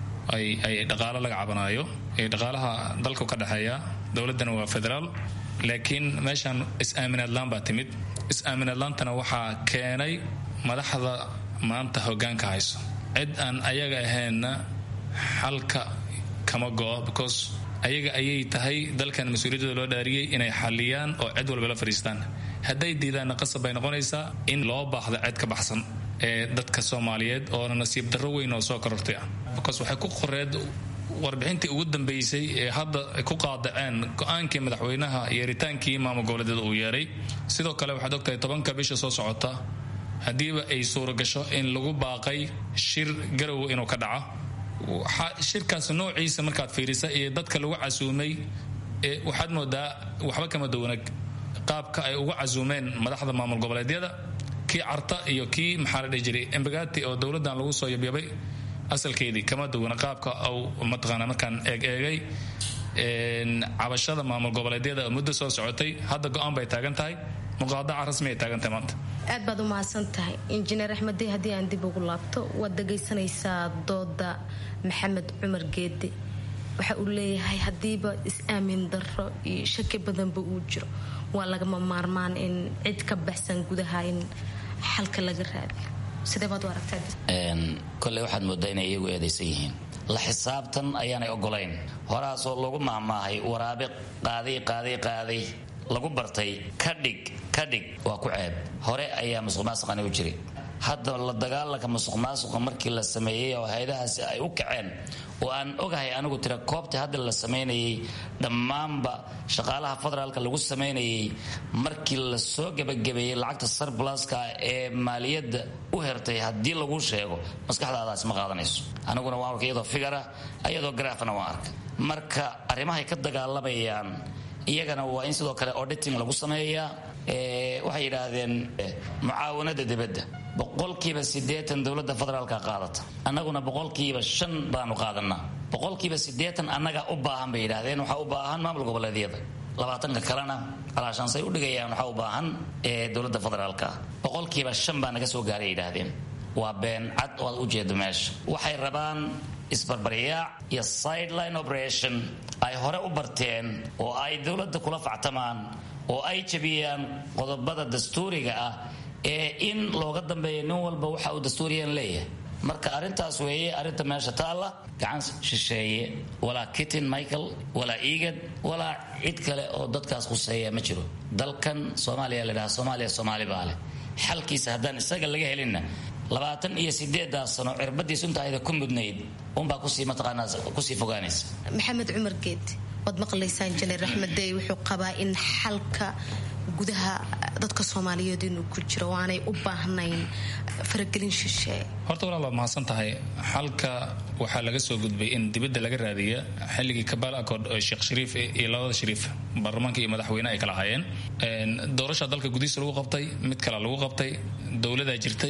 ay dhaqaalo laga cabanaayo dhaqaalaha dalku ka dhexeeya dowladana waa federaal laakiin meeshaan is-aaminaadlaan baa timid is-aaminaadlaantana waxaa keenay madaxda maanta hogaanka hayso cid aan ayaga ahaynna xalka kama go-o because ayaga ayay tahay dalkan mas-uuliyadooda loo dhaariyey inay xaliyaan oo cid walba la fadhiistaan hadday diidaanna qasab bay noqonaysaa in loo baahdo cid ka baxsan ee dadka soomaaliyeed oona nasiib darro weyn oo soo korortay ah because waxay ku qoreed warbixintii ugu dambeysay ee hadda ku qaadaceen go-aankii madaxweynaha yeeritaankii maamul goboleedyada uu yeeray sidoo kale waxaad ogtahay tobanka bisha soo socota haddiiba ay suuragasho in lagu baaqay shir garow inuu ka dhaco shirkaas noociisa markaad fiirisa iyo dadka lagu casuumay waxaad moodaa waxba kama duwana qaabka ay uga casuumeen madaxda maamul goboleedyada kii carta iyo kii maxaa la dhihi jiray embagati oo dowladdan lagu soo yabyabay asalkeedii kama duwana qaabka uu mataqaana markaan eeg eegay cabashada maamul goboleedyada muddo soo socotay hadda go-aan bay taagan tahay muqaadaca rasmi ay taagan tahay maanta aad baad u mahadsan tahay injineer axmeddey haddii aan dib ugu laabto waad dhagaysanaysaa dooda maxamed cumar geede waxa uu leeyahay haddiiba is-aamin darro iyo shaki badanba uu jiro waa lagama maarmaan in cid ka baxsan gudaha in xalka laga raadiyo sidee baad u aragtaa koley waxaad moodaa inay iyagu eedaysan yihiin la xisaabtan ayaanay ogolayn horaasoo lagu mahmaahay waraabe qaaday qaaday qaaday lagu bartay kadhig kadhig waa ku ceeb hore ayaa musuq maasuqani u jiray hadda la dagaalanka musuq maasuqa markii la sameeyey oo hay-adahaasi ay u kaceen oo aan ogahay anigu tira koobtii hadda la samaynayay dhammaanba shaqaalaha federaalka lagu samaynayay markii la soo gebagabeeyey lacagta sarblaska ee maaliyadda u hertay haddii lagu sheego maskaxdaadaasi ma qaadanayso aniguna waan arka iyadoo figara iyadoo garaafana waan arka marka arrimahay ka dagaalamayaan iyagana waa in sidoo kale auditing lagu sameeyaa waxay yidhaahdeen mucaawanada dibadda boqolkiiba siddeetan dowladda federaalka qaadata annaguna boqolkiiba shan baanu qaadanaa boqolkiiba siddeetan annagaa u baahan bay yidhahdeen waxaa u baahan maamul goboleedyada labaatanka kalena alaashaansay u dhigayaan waxaa u baahan dowladda federaalka boqolkiiba shan baa naga soo gaaray yidhaahdeen waa been cad oo aad u jeedo meesha waxay rabaan isbarbaryaac iyo sideline operation ay hore u barteen oo ay dowladda kula factamaan oo ay jabiyaan qodobada dastuuriga ah ee in looga dambeeya nin walba waxa uu dastuuriyan leeyahay marka arrintaas weeye arrinta meesha taalla gacan shisheeye walaa kitin michael walaa eagad walaa cid kale oo dadkaas khuseeya ma jiro dalkan soomaaliya ladhaha soomaaliya soomaali baa leh xalkiisa haddaan isaga laga helinna labaatan iyo sideedaa sano cirbadii suntaayda ku mudnayd unbaa kusii mataqaanaa kusii fogaanaysa maxamed cumar geed waad maqlaysaa injineer axmeddey wuxuu qabaa in xalka gudaha dadka soomaaliyeed inuu ku jiro oo aanay u baahnayn faragelin shisheeye horta walaal waad mahadsan tahay xalka waxaa laga soo gudbay in dibadda laga raadiya xilligii kabaal accord oo sheekh shariif iyo labada shariif baarlamaanka iyo madaxweyne ay kala hayeen doorasha dalka gudihiisa lagu qabtay mid kale lagu qabtay dowladaa jirtay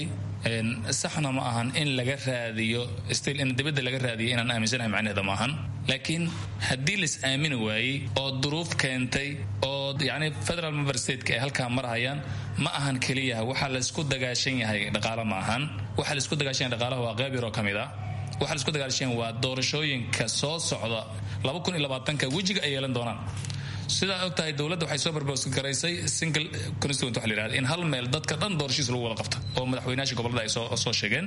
saxna ma ahan in laga raadiyo stil in dibadda laga raadiyo inaan aaminsanahay macnaheeda ma ahan laakiin haddii lais aamini waayey oo duruuf keentay oo yani federal member stateka ay halkaa marhayaan ma ahan keliyaha waxaa laisku dagaashan yahay dhaqaalo ma ahan waxaa laisku dagaashan yahay dhaqaalaha waa qayb yaroo ka mid ah waxaa laisku dagaashan waa doorashooyinka soo socda laba kun iyo labaatanka wejiga ay yeelan doonaan sidaa og tahay dowladda waxay soo barbogaraysay single constituent waxa la yidhahda in hal meel dadka dhan doorashiisa lagu wada qabta oo madaxweynayaasha gobollada ay soo soo sheegeen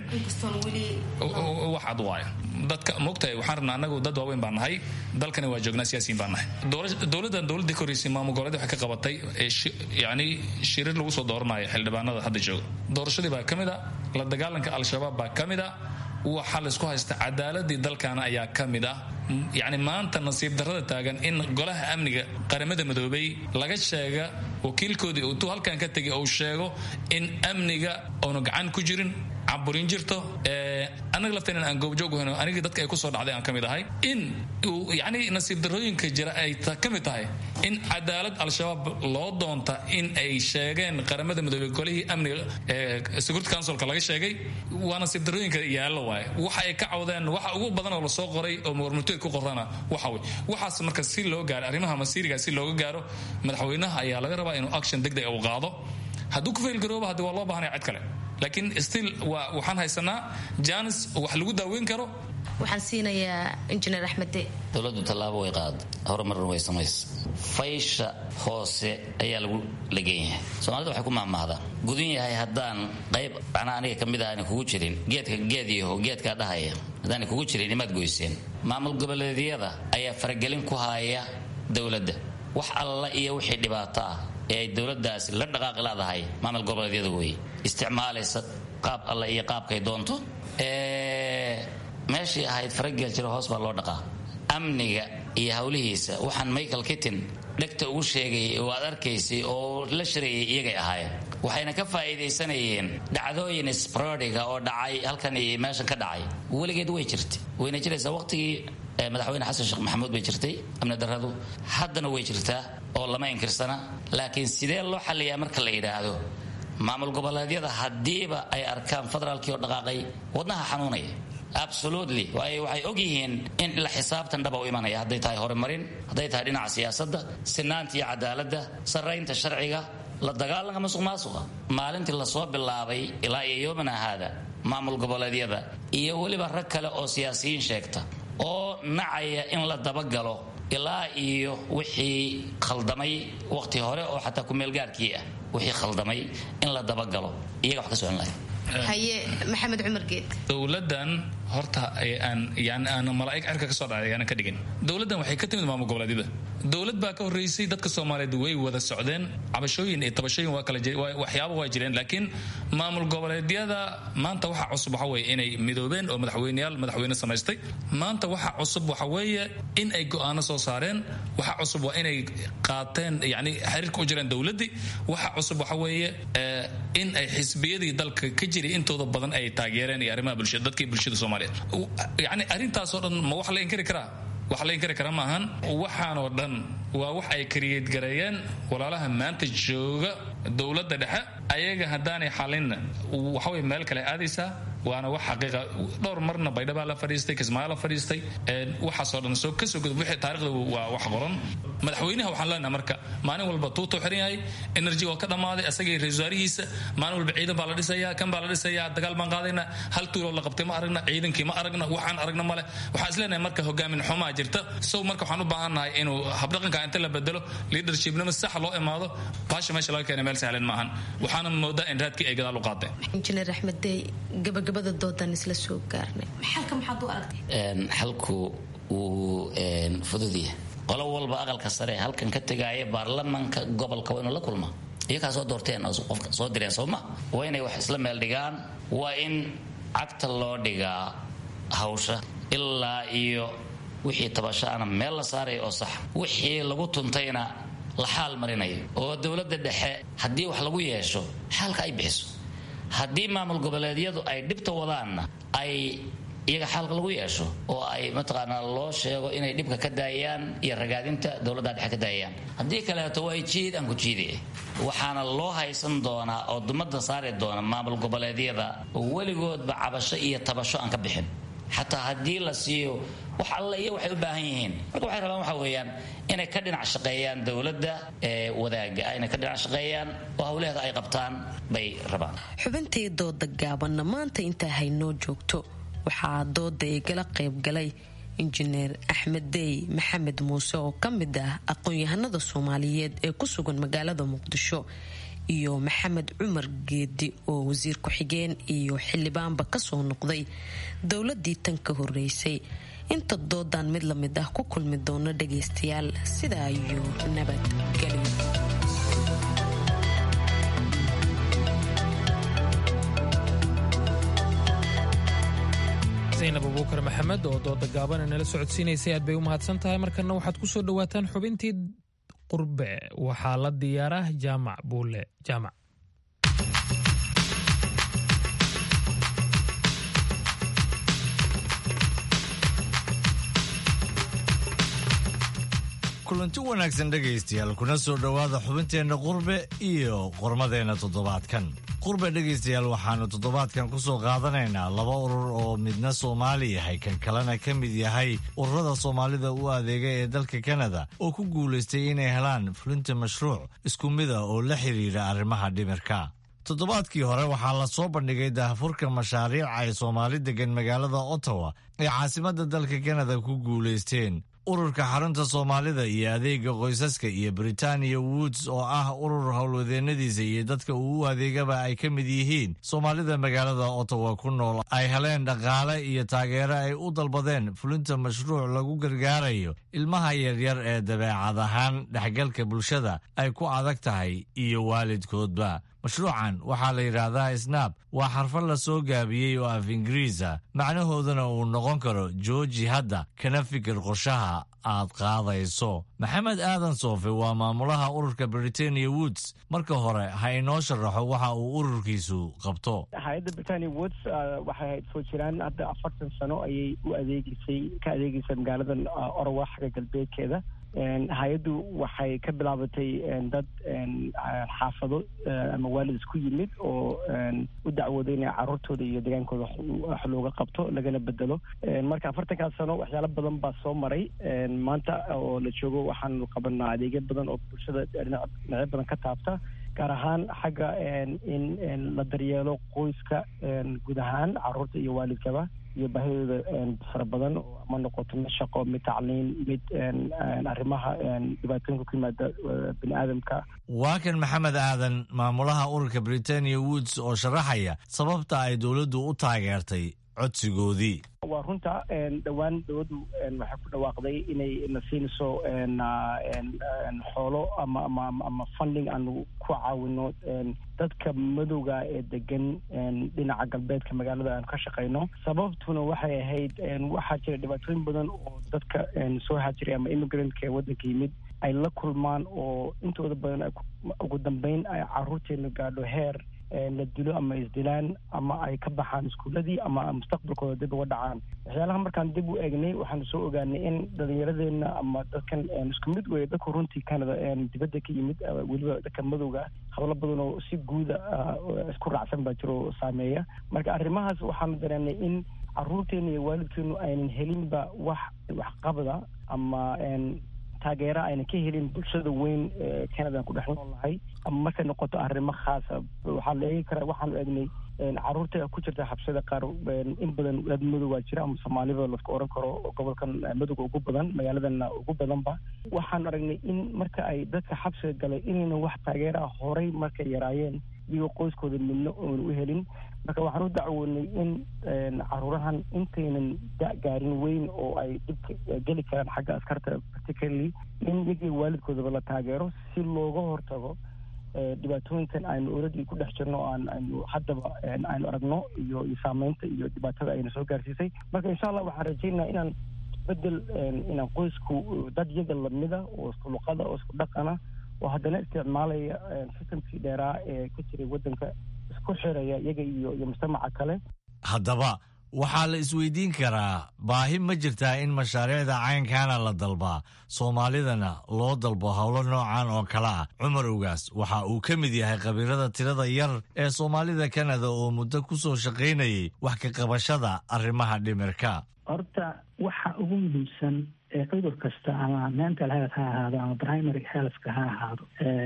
wax cad waaya dadka moogtahay waxaan rabnaa anagu dad waaweyn baan nahay dalkani waa joognaa siyaasiyiin baan nahay dowladdan dowladdii ka horreysay maamul goboleed waxay ka qabatay yacni shirir lagu soo dooranayo xildhibaanada hadda jooga doorashadii baa ka mid a la dagaalanka al-shabaab baa ka mid a waxaa laysku haysta cadaaladii dalkaana ayaa ka mid ah yacni maanta nasiib darrada taagan in golaha amniga qaramada midoobay laga sheega wakiilkoodii intuu halkan ka tegay uu sheego in amniga oonu gacan ku jirin caburin jirto anaga lafteen aan goobjoog hayno anigii dadka ay kusoo dhacday aan ka mid ahay in uu yacni nasiib darrooyinka jira ay ka mid tahay in cadaalad al-shabaab loo doonta in ay sheegeen qaramada midoobey golihii amniga security councilka laga sheegay waa nasiib darrooyinka yaallo waaye waxa ay ka cawdeen waxa ugu badan oo lasoo qoray oo warmurtooy ku qorana waxa wey waxaas marka si loo gaaro arrimaha masiiriga si looga gaaro madaxweynaha ayaa laga rabaa inuu action degdeg uu qaado hadduu ku faylgarooba haddi waa loo baahanaya cid kale laakiin still waa waxaan haysanaa janis wax lagu daaweyn karo waxaan siinayaa injineer axmede dowladdu tallaabo way qaada horumarna way samaysa faysha hoose ayaa lagu lagan yahay soomaalida waxay ku mahmahdaan gudun yahay haddaan qayb macnaa aniga ka mid ahani kugu jirin geedka geed yaho geedkaa dhahaya haddaana kugu jirin imaad goyseen maamul goboleedyada ayaa faragelin ku haya dowladda wax alla iyo wixii dhibaato ah ee ay dowladaasi la dhaqaaqi leedahay maamul goboleedyada wey isticmaalaysa qaab alle iyo qaabkay doonto meeshii ahayd farageel jiro hoos baa loo dhaqaa amniga iyo howlihiisa waxaan michael kittin dhegta ugu sheegay oo aad arkaysay oo la shirayay iyagay ahaayeen waxayna ka faa'iidaysanayeen dhacdooyin sprodiga oo dhacay halkan iyo meeshan ka dhacay weligeed way jirtay wayna jiraysaa waqtigii madaxweyne xasan sheekh maxamuud bay jirtay amni darradu haddana way jirtaa oo lama inkirsana laakiin sidee loo xalliyaa marka la yidhaahdo maamul goboleedyada haddiiba ay arkaan federaalkii oo dhaqaaqay wadnaha xanuunaya absolutely waayo waxay og yihiin in la xisaabtan dhaba u imanaya hadday tahay horumarin hadday tahay dhinaca siyaasadda sinaanta iyo cadaaladda sarraynta sharciga la dagaalanka masuq maasuqa maalintii lasoo bilaabay ilaa iyo yoomana haada maamul goboleedyada iyo weliba rag kale oo siyaasiyiin sheegta oo nacaya in la dabagalo ilaa iyo wixii khaldamay waqti hore oo xataa kumeelgaarkii ah wixii khaldamay in la dabagalo iyaga wax ka socon lahay haye maxamed cumar geed dowladan horta aan yani aan malaa'ig cirka ka soo dhacay aanan ka dhigin dowladdan waxay ka timid maamul goboleedyada dowlad baa ka horreysay dadka soomaaliyeed way wada socdeen cabashooyin iyo tabashooyin waa kala waxyaaba waa jireen laakiin maamul goboleedyada maanta waxa cusub waxa weeye inay midoobeen oo madaxweyneyaal madaxweyne samaystay maanta waxa cusub waxa weeye in ay go'aano soo saareen waxa cusub waa inay qaateen yani xiriirka u jireen dowladdii waxa cusub waxa weeye in ay xisbiyadii dalka ka jiray intooda badan ay taageereen iyo arrimaha bulshada dadkii bulshada soomaaliyeed yani arrintaasoo dhan ma wax la inkari karaa wax la inkari kara maahan waxaanoo dhan waa wax ay kariyeed gareeyeen walaalaha maanta jooga dowladda dhexe ayaga haddaanay xalinna waxaway meel kale aadaysaa waana wax xaqiiqa dhowr marna baydhabaa la fadhiistay kismaayo la fadhiistay waxaasoo dhan soo kasoo gudub wixii taarikhda waa wax qoran madaxweynaha waxaan leenahay marka maalin walba tuutuu xiran yahay energy waa ka dhammaaday asagii ra-isul wasaarihiisa maalin walba ciidan baa la dhisayaa kan baa la dhisayaa dagaal baan qaadayna hal tuuloo la qabtay ma aragna ciidankii ma aragna waxaan aragna male waxaan is leenahay marka hogaamin xumaa jirta sow marka waxaan u baahannahay inuu habdhaqanka inta la bedelo leadershipnima sax loo imaado baasha meesha laga keenay meel sahlan maahan waxaana moodaa in raadkii ay gadaal u qaadeen injineer axmed dey gabagabada doodan isla soo gaarnay xalka maxaad u aragtay xalku wuu fududyahay qolo walba aqalka sare halkan ka tegaaya baarlamanka gobolka waa inuu la kulma iyakaa soo doorteen oo qofka soo direen sooma waa inay wax isla meel dhigaan waa in cagta loo dhigaa hawsha ilaa iyo wixii tabashaana meel la saaraya oo sax wixii lagu tuntayna la xaal marinayo oo dowladda dhexe haddii wax lagu yeesho xaalka ay bixiso haddii maamul goboleedyadu ay dhibta wadaanna ay iyaga xalka lagu yeesho oo ay mataqaanaa loo sheego inay dhibka ka daayaan iyo ragaadinta dowladda dhexe ka daayaan haddii kaleeto waa jiid aan ku jiide waxaana loo haysan doonaa oo dumada saari doona maamul goboleedyada oo weligoodba cabasho iyo tabasho aan ka bixin xataa haddii la siiyo wax alle iyo waxay u baahan yihiin marka waxay rabaan waxa weeyaan inay ka dhinac shaqeeyaan dowladda ee wadaaga inay ka dhinac shaqeeyaan oo howlaheeda ay qabtaan bay rabaan xubintii dooda gaabanna maanta intaa haynoo joogto waxaa dooda igala qaybgalay injineer axmed dey maxamed muuse oo ka mid ah aqoon-yahanada soomaaliyeed ee ku sugan magaalada muqdisho iyo maxamed cumar geedi oo wasiir ku-xigeen iyo xildhibaanba kasoo noqday dowladii tan ka horeysay inta doodan mid lamid ah ku kulmi doono dhagaystayaal sidaa iyo nabadgelyo zaynab abuukar maxamed oo dooda gaabana nala socodsiinaysay aad bay u mahadsan tahay markana waxaad ku soo dhowaataan xubintii qurbe waxaa la diyaaraa jaamac buule jaamac kulanti wanaagsan dhegaystayaal kuna soo dhowaada xubinteenna qurbe iyo qormadeenna toddobaadkan qurbe dhegaystayaal waxaannu toddobaadkan ku soo qaadanaynaa laba urur oo midna soomaali yahay kan kalena ka mid yahay ururada soomaalida u adeega ee dalka kanada oo ku guulaystay inay helaan fulinta mashruuc isku mida oo la xidhiidha arrimaha dhimirka toddobaadkii hore waxaa la soo bandhigay daahfurka mashaariic ay soomaali degan magaalada ottawa ee caasimadda dalka kanada ku guulaysteen ururka xarunta soomaalida iyo adeega qoysaska iyo britania woods oo ah urur howlwadeennadiisa iyo dadka uu u adeegaba ay ka mid yihiin soomaalida magaalada ottawa ku nool ay heleen dhaqaale iyo taageero ay u dalbadeen fulinta mashruuc lagu gargaarayo ilmaha yaryar ee dabeecad ahaan dhexgalka bulshada ay ku adag tahay iyo waalidkoodba mashruucan waxaa la yidhaahdaa snaab waa xarfad la soo gaabiyey oo af ingiriisa macnahooduna uu noqon karo jooji hadda kana fikir qorshaha aad qaadayso maxamed aadan soofe waa maamulaha ururka britania woods marka hore ha inoo sharaxo waxa uu ururkiisu qabto hay-adda britania woods waxay hayd soo jiraan hadda afartan sano ayay u adeegeysay ka adeegeysay magaaladan orowa xagga galbeedkeeda hay-addu waxay ka bilaabatay dad xaafado ama waalid isku yimid oo u dacwooday inay caruurtooda iyo degaankooda wax looga qabto lagana bedelo marka afartankaas sano waxyaalo badan baa soo maray maanta oo la joogo waxaanu qabanaa adeegyo badan oo bulshada dhinacyo badan ka taabta gaar ahaan xagga in la daryeelo qoyska guud ahaan caruurta iyo waalidkaba iyo baahidooda fara badan ma noqoto mid shaqo mid tacliin mid arrimaha dhibaatooyinka ku yimaada bini aadamka waa kan maxamed aadan maamulaha ururka britania woods oo sharaxaya sababta ay dowladdu u taageertay codsigoodii waa runta dhowaan dowladdu waxay ku dhawaaqday inay na siinayso xoolo ama ama ama funding aanu ku caawino dadka madowga ee degan dhinaca galbeedka magaalada aanu ka shaqayno sababtuna waxay ahayd waxaa jira dhibaatooyin badan oo dadka soo hajiray ama immigrantk ee waddanka yimid ay la kulmaan oo intooda badan ugu dambeyn ay caruurteena gaadho heer la dilo ama isdilaan ama ay ka baxaan iskuuladii ama mustaqbalkooda dib uga dhacaan waxyaalaha markaan dib u eegnay waxaanu soo ogaanay in dhalinyaradeenna ama dadkan isku mid weeye dadku runtii canada dibadda ka yimid weliba dadka madowga hablo badan oo si guuda isku raacsan baa jiro saameeya marka arrimahaas waxaanu dareenay in caruurteena iyo waalidkeenu aynan helinba wax waxqabada ama taageera ayna ka helin bulshada weyn ee canada ku dhex noolnahay ama markay noqoto arrimo khaasa waxaa la eegi karaa waxaanu eegnay caruurta ku jirta xabsada qaar in badan dad madowaa jira ama soomaalida laska oran karo gobolkan madowga ugu badan magaaladana ugu badanba waxaanu aragnay in marka ay dadka xabsiga galay inayna wax taageera horay markay yaraayeen iyagoo qoyskooda midna oona u helin marka waxaan u dacwoonay in caruurahan intaynan gaarin weyn oo ay dhibka geli karaan xagga askarta particularly in iyagii waalidkoodaba la taageero si looga hortago dhibaatooyinkan aynu oradii ku dhex jirno aan aynu haddaba aynu aragno iyo iyo saameynta iyo dhibaatada ayna soo gaarsiisay marka insha allah waxaan rajaynaa inaan bedel inaan qoysku dad yaga lamida oo isku luqada oo isku dhaqana oo haddana isticmaalaya systemkii dheeraa ee ka jiray waddanka isku xiraya iyaga iyo iyo mujtamaca kale haddaba waxaa la isweydiin karaa baahi ma jirtaa in mashaariicda caynkana la dalbaa soomaalidana loo dalbo howlo noocan oo kale ah cumar ugaas waxa uu ka mid yahay khabiirada tirada yar ee soomaalida kanada oo muddo ku soo shaqaynayay wax ka qabashada arrimaha dhimirka horta waxa ugu muhiimsan ee cudur kasta ama mental health ha ahaado ama primary healthka ha ahaado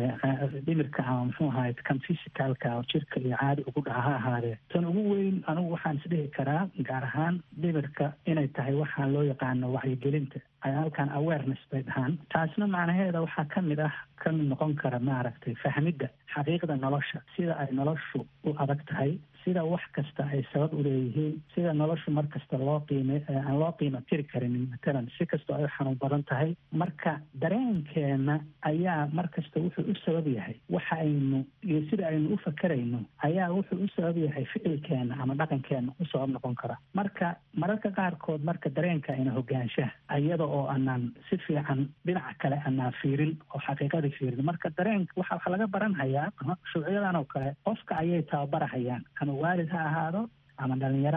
dhimirka ama muxuu ahaay kan physicalka oo jirka iyo caadi ugu dhaca ha ahaadee tan ugu weyn anigu waxaan isdhihi karaa gaar ahaan dhimirka inay tahay waxaa loo yaqaano wacyigelinta ay halkan awareness bay dhahaan taasna macnaheeda waxaa ka mid ah ka mid noqon kara maaragtay fahmidda xaqiiqda nolosha sida ay noloshu u adag tahay sida wax kasta ay sabab u leeyihiin sida noloshu mar kasta loo qiime aan loo qiimo tiri karinin matalan si kastoo ay xanuun badan tahay marka dareenkeena ayaa mar kasta wuxuu u sabab yahay waxa aynu iyo sida aynu u fakerayno ayaa wuxuu u sabab yahay ficilkeena ama dhaqankeena u sabab noqon kara marka mararka qaarkood marka dareenka ayna hogaanshaha iyada oo aanaan si fiican dhinaca kale aanaan fiirin oo xaqiiqadii fiirin marka dareenka waxa waxa laga baranhayaa shuucyadan oo kale qofka ayay tababarahayaan ama waalid ha ahaado ama dhalinyaro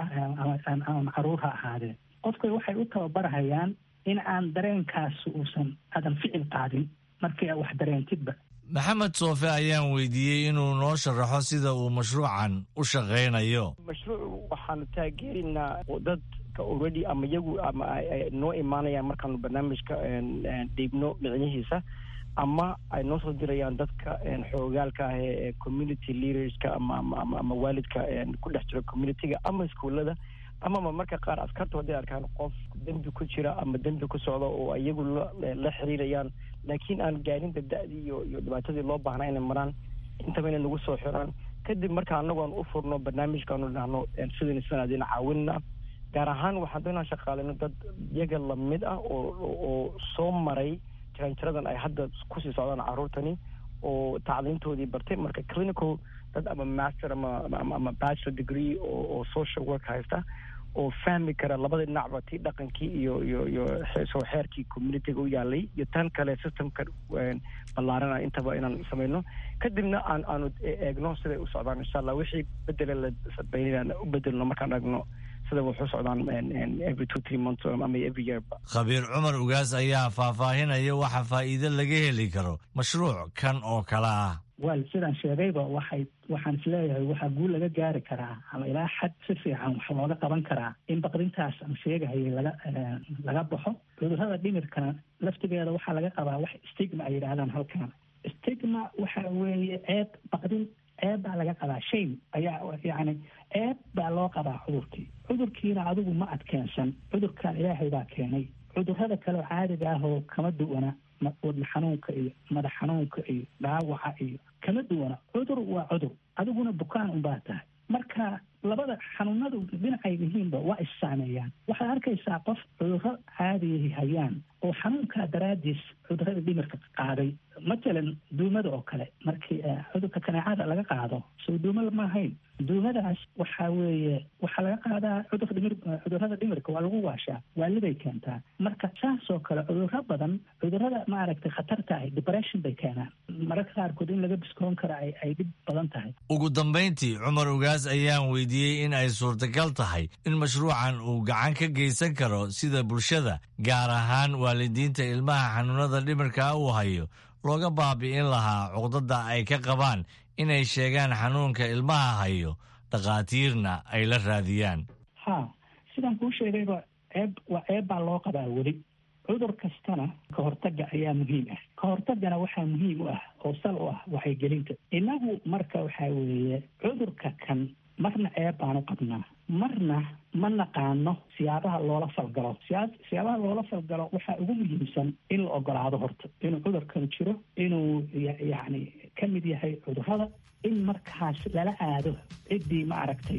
ama caruur ha ahaadeen qofka waxay u tababarahayaan in aan dareenkaas uusan aadan ficil qaadin markii a wax dareentidba maxamed soofe ayaan weydiiyey inuu noo sharaxo sida uu mashruucan u shaqaynayo mashruuc waxaanu taageerinaa dadka already ama iyagu ama noo imaanayaan markaanu barnaamijka dhiibno micnihiisa ama ay noo soo dirayaan dadka xoogaalka ah ee community leaderska ama ama ama waalidka ku dhex jira communityga ama iskuullada amaba marka qaar askartu hadday arkaan qof dembi ku jira ama dembi ku socda oo iyagu la xiriirayaan laakiin aan gaarinta da-dii iyo iyo dhibaatadii loo baahnaa inay maraan intaba inay nagu soo xiraan kadib marka anagoon u furno barnaamijkaanu dhahno sidan sanadina caawinna gaar ahaan waxaan doonaa shaqaalino dad iyaga lamid ah oo oo soo maray jaranjaradan ay hadda kusii socdaan carruurtani oo tacliintoodii bartay marka clinical dad ama master ama ama bachelor degree oo oo social work haysta oo fahmi kara labada dhinacba tii dhaqankii iyo iyo iyo soo xeerkii communityga u yaalay iyo tan kale systemka ballaarana intaba inaan samayno kadibna aan aanu eegno siday u socdaan insha allah wixii bedele la sabeynayaan u bedelno markaan eegno sida wuxu socdaan every two three months ama every year khabiir cumar ugaas ayaa faahfaahinaya waxa faa'iido laga heli karo mashruuc kan oo kale ah wal sidaan sheegayba waxay waxaan isleeyahay waxaa guul laga gaari karaa ama ilaa xad si fiican wax looga qaban karaa in baqrintaas aan sheegahayay laga laga baxo cudurrada dhimirkana laftigeeda waxaa laga qabaa wax stigma ay yidhaahdaan halkan stigma waxa weeye ceeb baqrin ceeb baa laga qabaa shame ayaa yacni ceeb baa loo qabaa cudurkii cudurkiina adigu ma adkeensan cudurkan ilaahay baa keenay cudurrada kale oo caadiga ah oo kama duwana wadna xanuunka iyo madax xanuunka iyo dhaawaca iyo kama duwana cudur waa cudur adiguna bukaan unbaa tahay marka labada xanuunadu dhinacay yihiinba waa issaameeyaan waxaad arkaysaa qof cudurro caadiyahi hayaan oo xanuunkaa daraadiis cudurrada dhimirka qaaday matalan duumada oo kale markii cudurka kaneecada laga qaado soo duumada ma ahayn duumadaas waxaa weeye waxaa laga qaadaa cudur dhimir cudurrada dhimirka waa lagu waashaa waalibay keentaa marka saasoo kale cudurro badan cudurrada maaragtay khatarta ahi depression bay keenaan mararka qaarkood in laga biskoon kara ay ay dhib badan tahay ugu dambayntii cumar ugaas ayaan weydiiyey in ay suurtagal tahay in mashruucan uu gacan ka geysan karo sida bulshada gaar ahaan waalidiinta ilmaha xanuunada dhimirka uu hayo looga baabi'in lahaa cuqdada ay ka qabaan inay sheegaan xanuunka ilmaha hayo dhakhaatiirna ay la raadiyaan ha sidaan kuu sheegayba ceeb waa ceeb baa loo qabaa weli cudur kastana ka hortagga ayaa muhiim ah ka hortaggana waxaa muhiim u ah oo sal u ah waxaygelinta innagu marka waxaa weeye cudurka kan marna ceeb baanu qabnaa marna ma naqaano siyaabaha loola falgalo siyaa siyaabaha loola falgalo waxaa ugu muhiimsan in la ogolaado horta inuu cudurkan jiro inuu yacni ka mid yahay cudurrada in markaas lala aado ciddii ma aragtay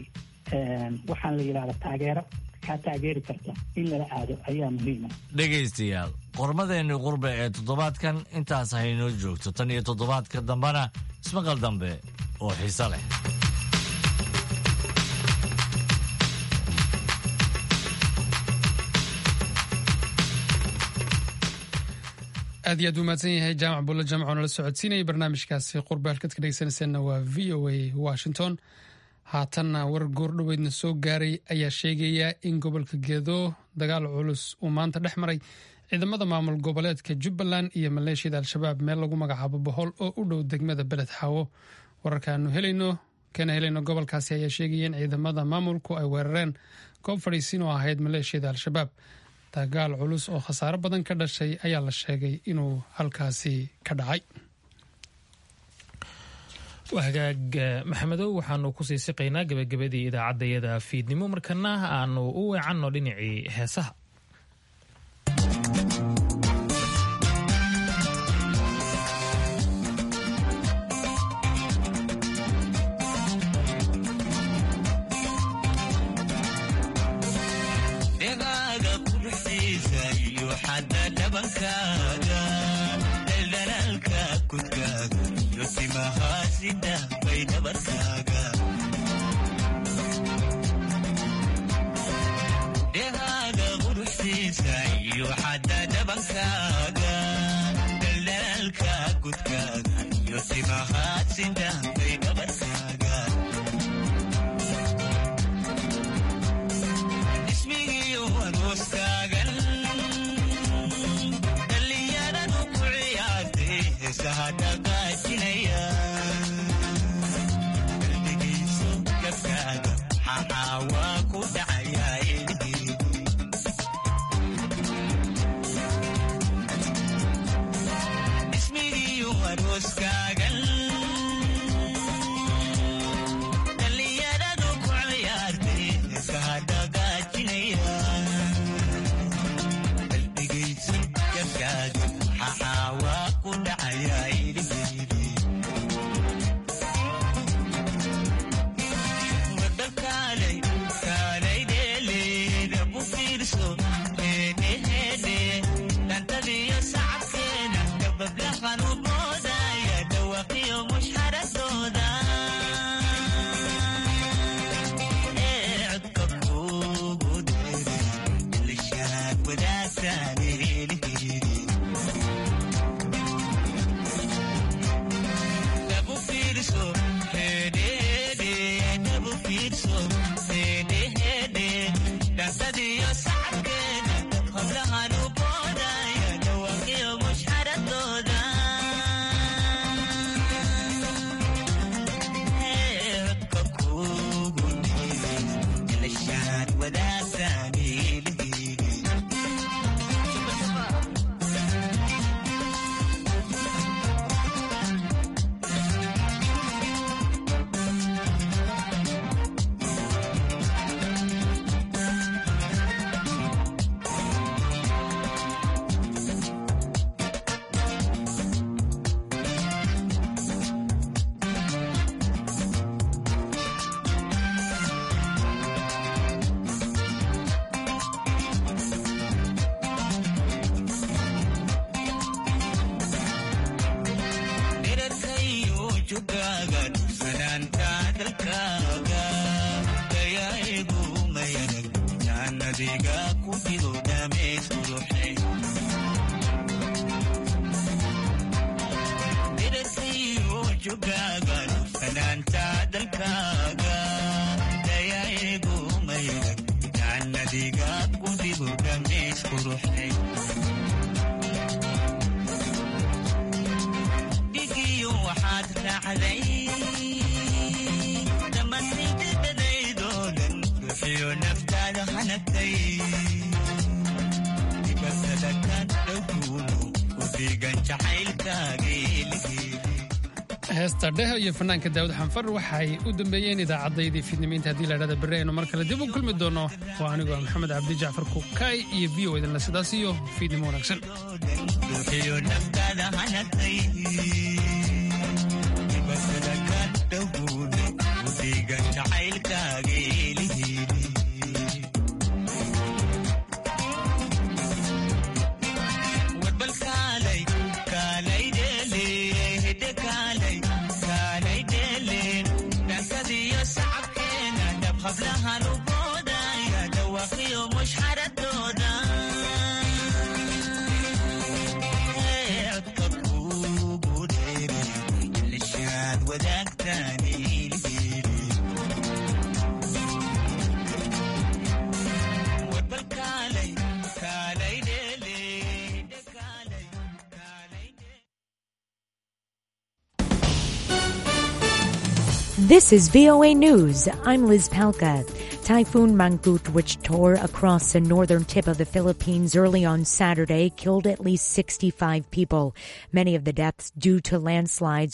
waxaan la yidhahda taageero kaa taageeri karta in lala aado ayaa muhiima dhegaystayaal qormadeenni qurbe ee toddobaadkan intaas haynoo joogto tan iyo toddobaadka dambena ismaqal dambe oo xiise leh aad iyo aad u mahadsan yahay jaamac bulle jaamac oo nala socodsiinayay barnaamijkaasi qurbe halkaad ka dhegeysanayseena waa v o a washington haatanna war goordhoweydna soo gaaray ayaa sheegaya in gobolka gedo dagaal culus uu maanta dhex maray ciidamada maamul goboleedka jubbaland iyo maleeshiyada al-shabaab meel lagu magacaabo bohol oo u dhow degmada beled xaawo wararkaanu helayno kana helayno gobolkaasi ayaa sheegaya in ciidamada maamulku ay weerareen goob fadhiisiin oo ahayd maleeshiyada al-shabaab dagaal culus oo khasaaro badan ka dhashay ayaa la sheegay inuu halkaasi ka dhacay hagaag maxamedow waxaanu kusii siqaynaa gebagabadii idaacaddayada fiidnimo markana aanu u weecanno dhinacii heesaha dhehaaga quruxsiisa iyo xadda dhabankaaga daldalaalka gudkaaga iyo timahaad sindhaafay dhabarkaaga ismigiiyo arooskaagan dhallinyaradu ku ciyaartay heesaha dhaqaajinaya qalbigiisu gabkaaga xaxaawaa ku dhacayaa ismigiiyo arooskaagan dhallinyaradu ku ciyaartay heesaha dhaqaajinaya qalbigiisu gabkaaga xaxaawaa ku dhacayaa heesta dheho iyo fanaanka daawud xanfar waxay u dambeeyeen idaacaddaydii fiidnimiinta haddii la dhahda berri aynu mar kale dib u kulmi doono waa anigoo maxamed cabdi jacfar kukaay iyo v o idinle sidaas iyo fiidnimo wanaagsan This is VOA News. I'm Liz Palka. Typhoon Mangkut, which tore across the northern tip of the Philippines early on Saturday, killed at least 65 people. Many of the deaths due to landslides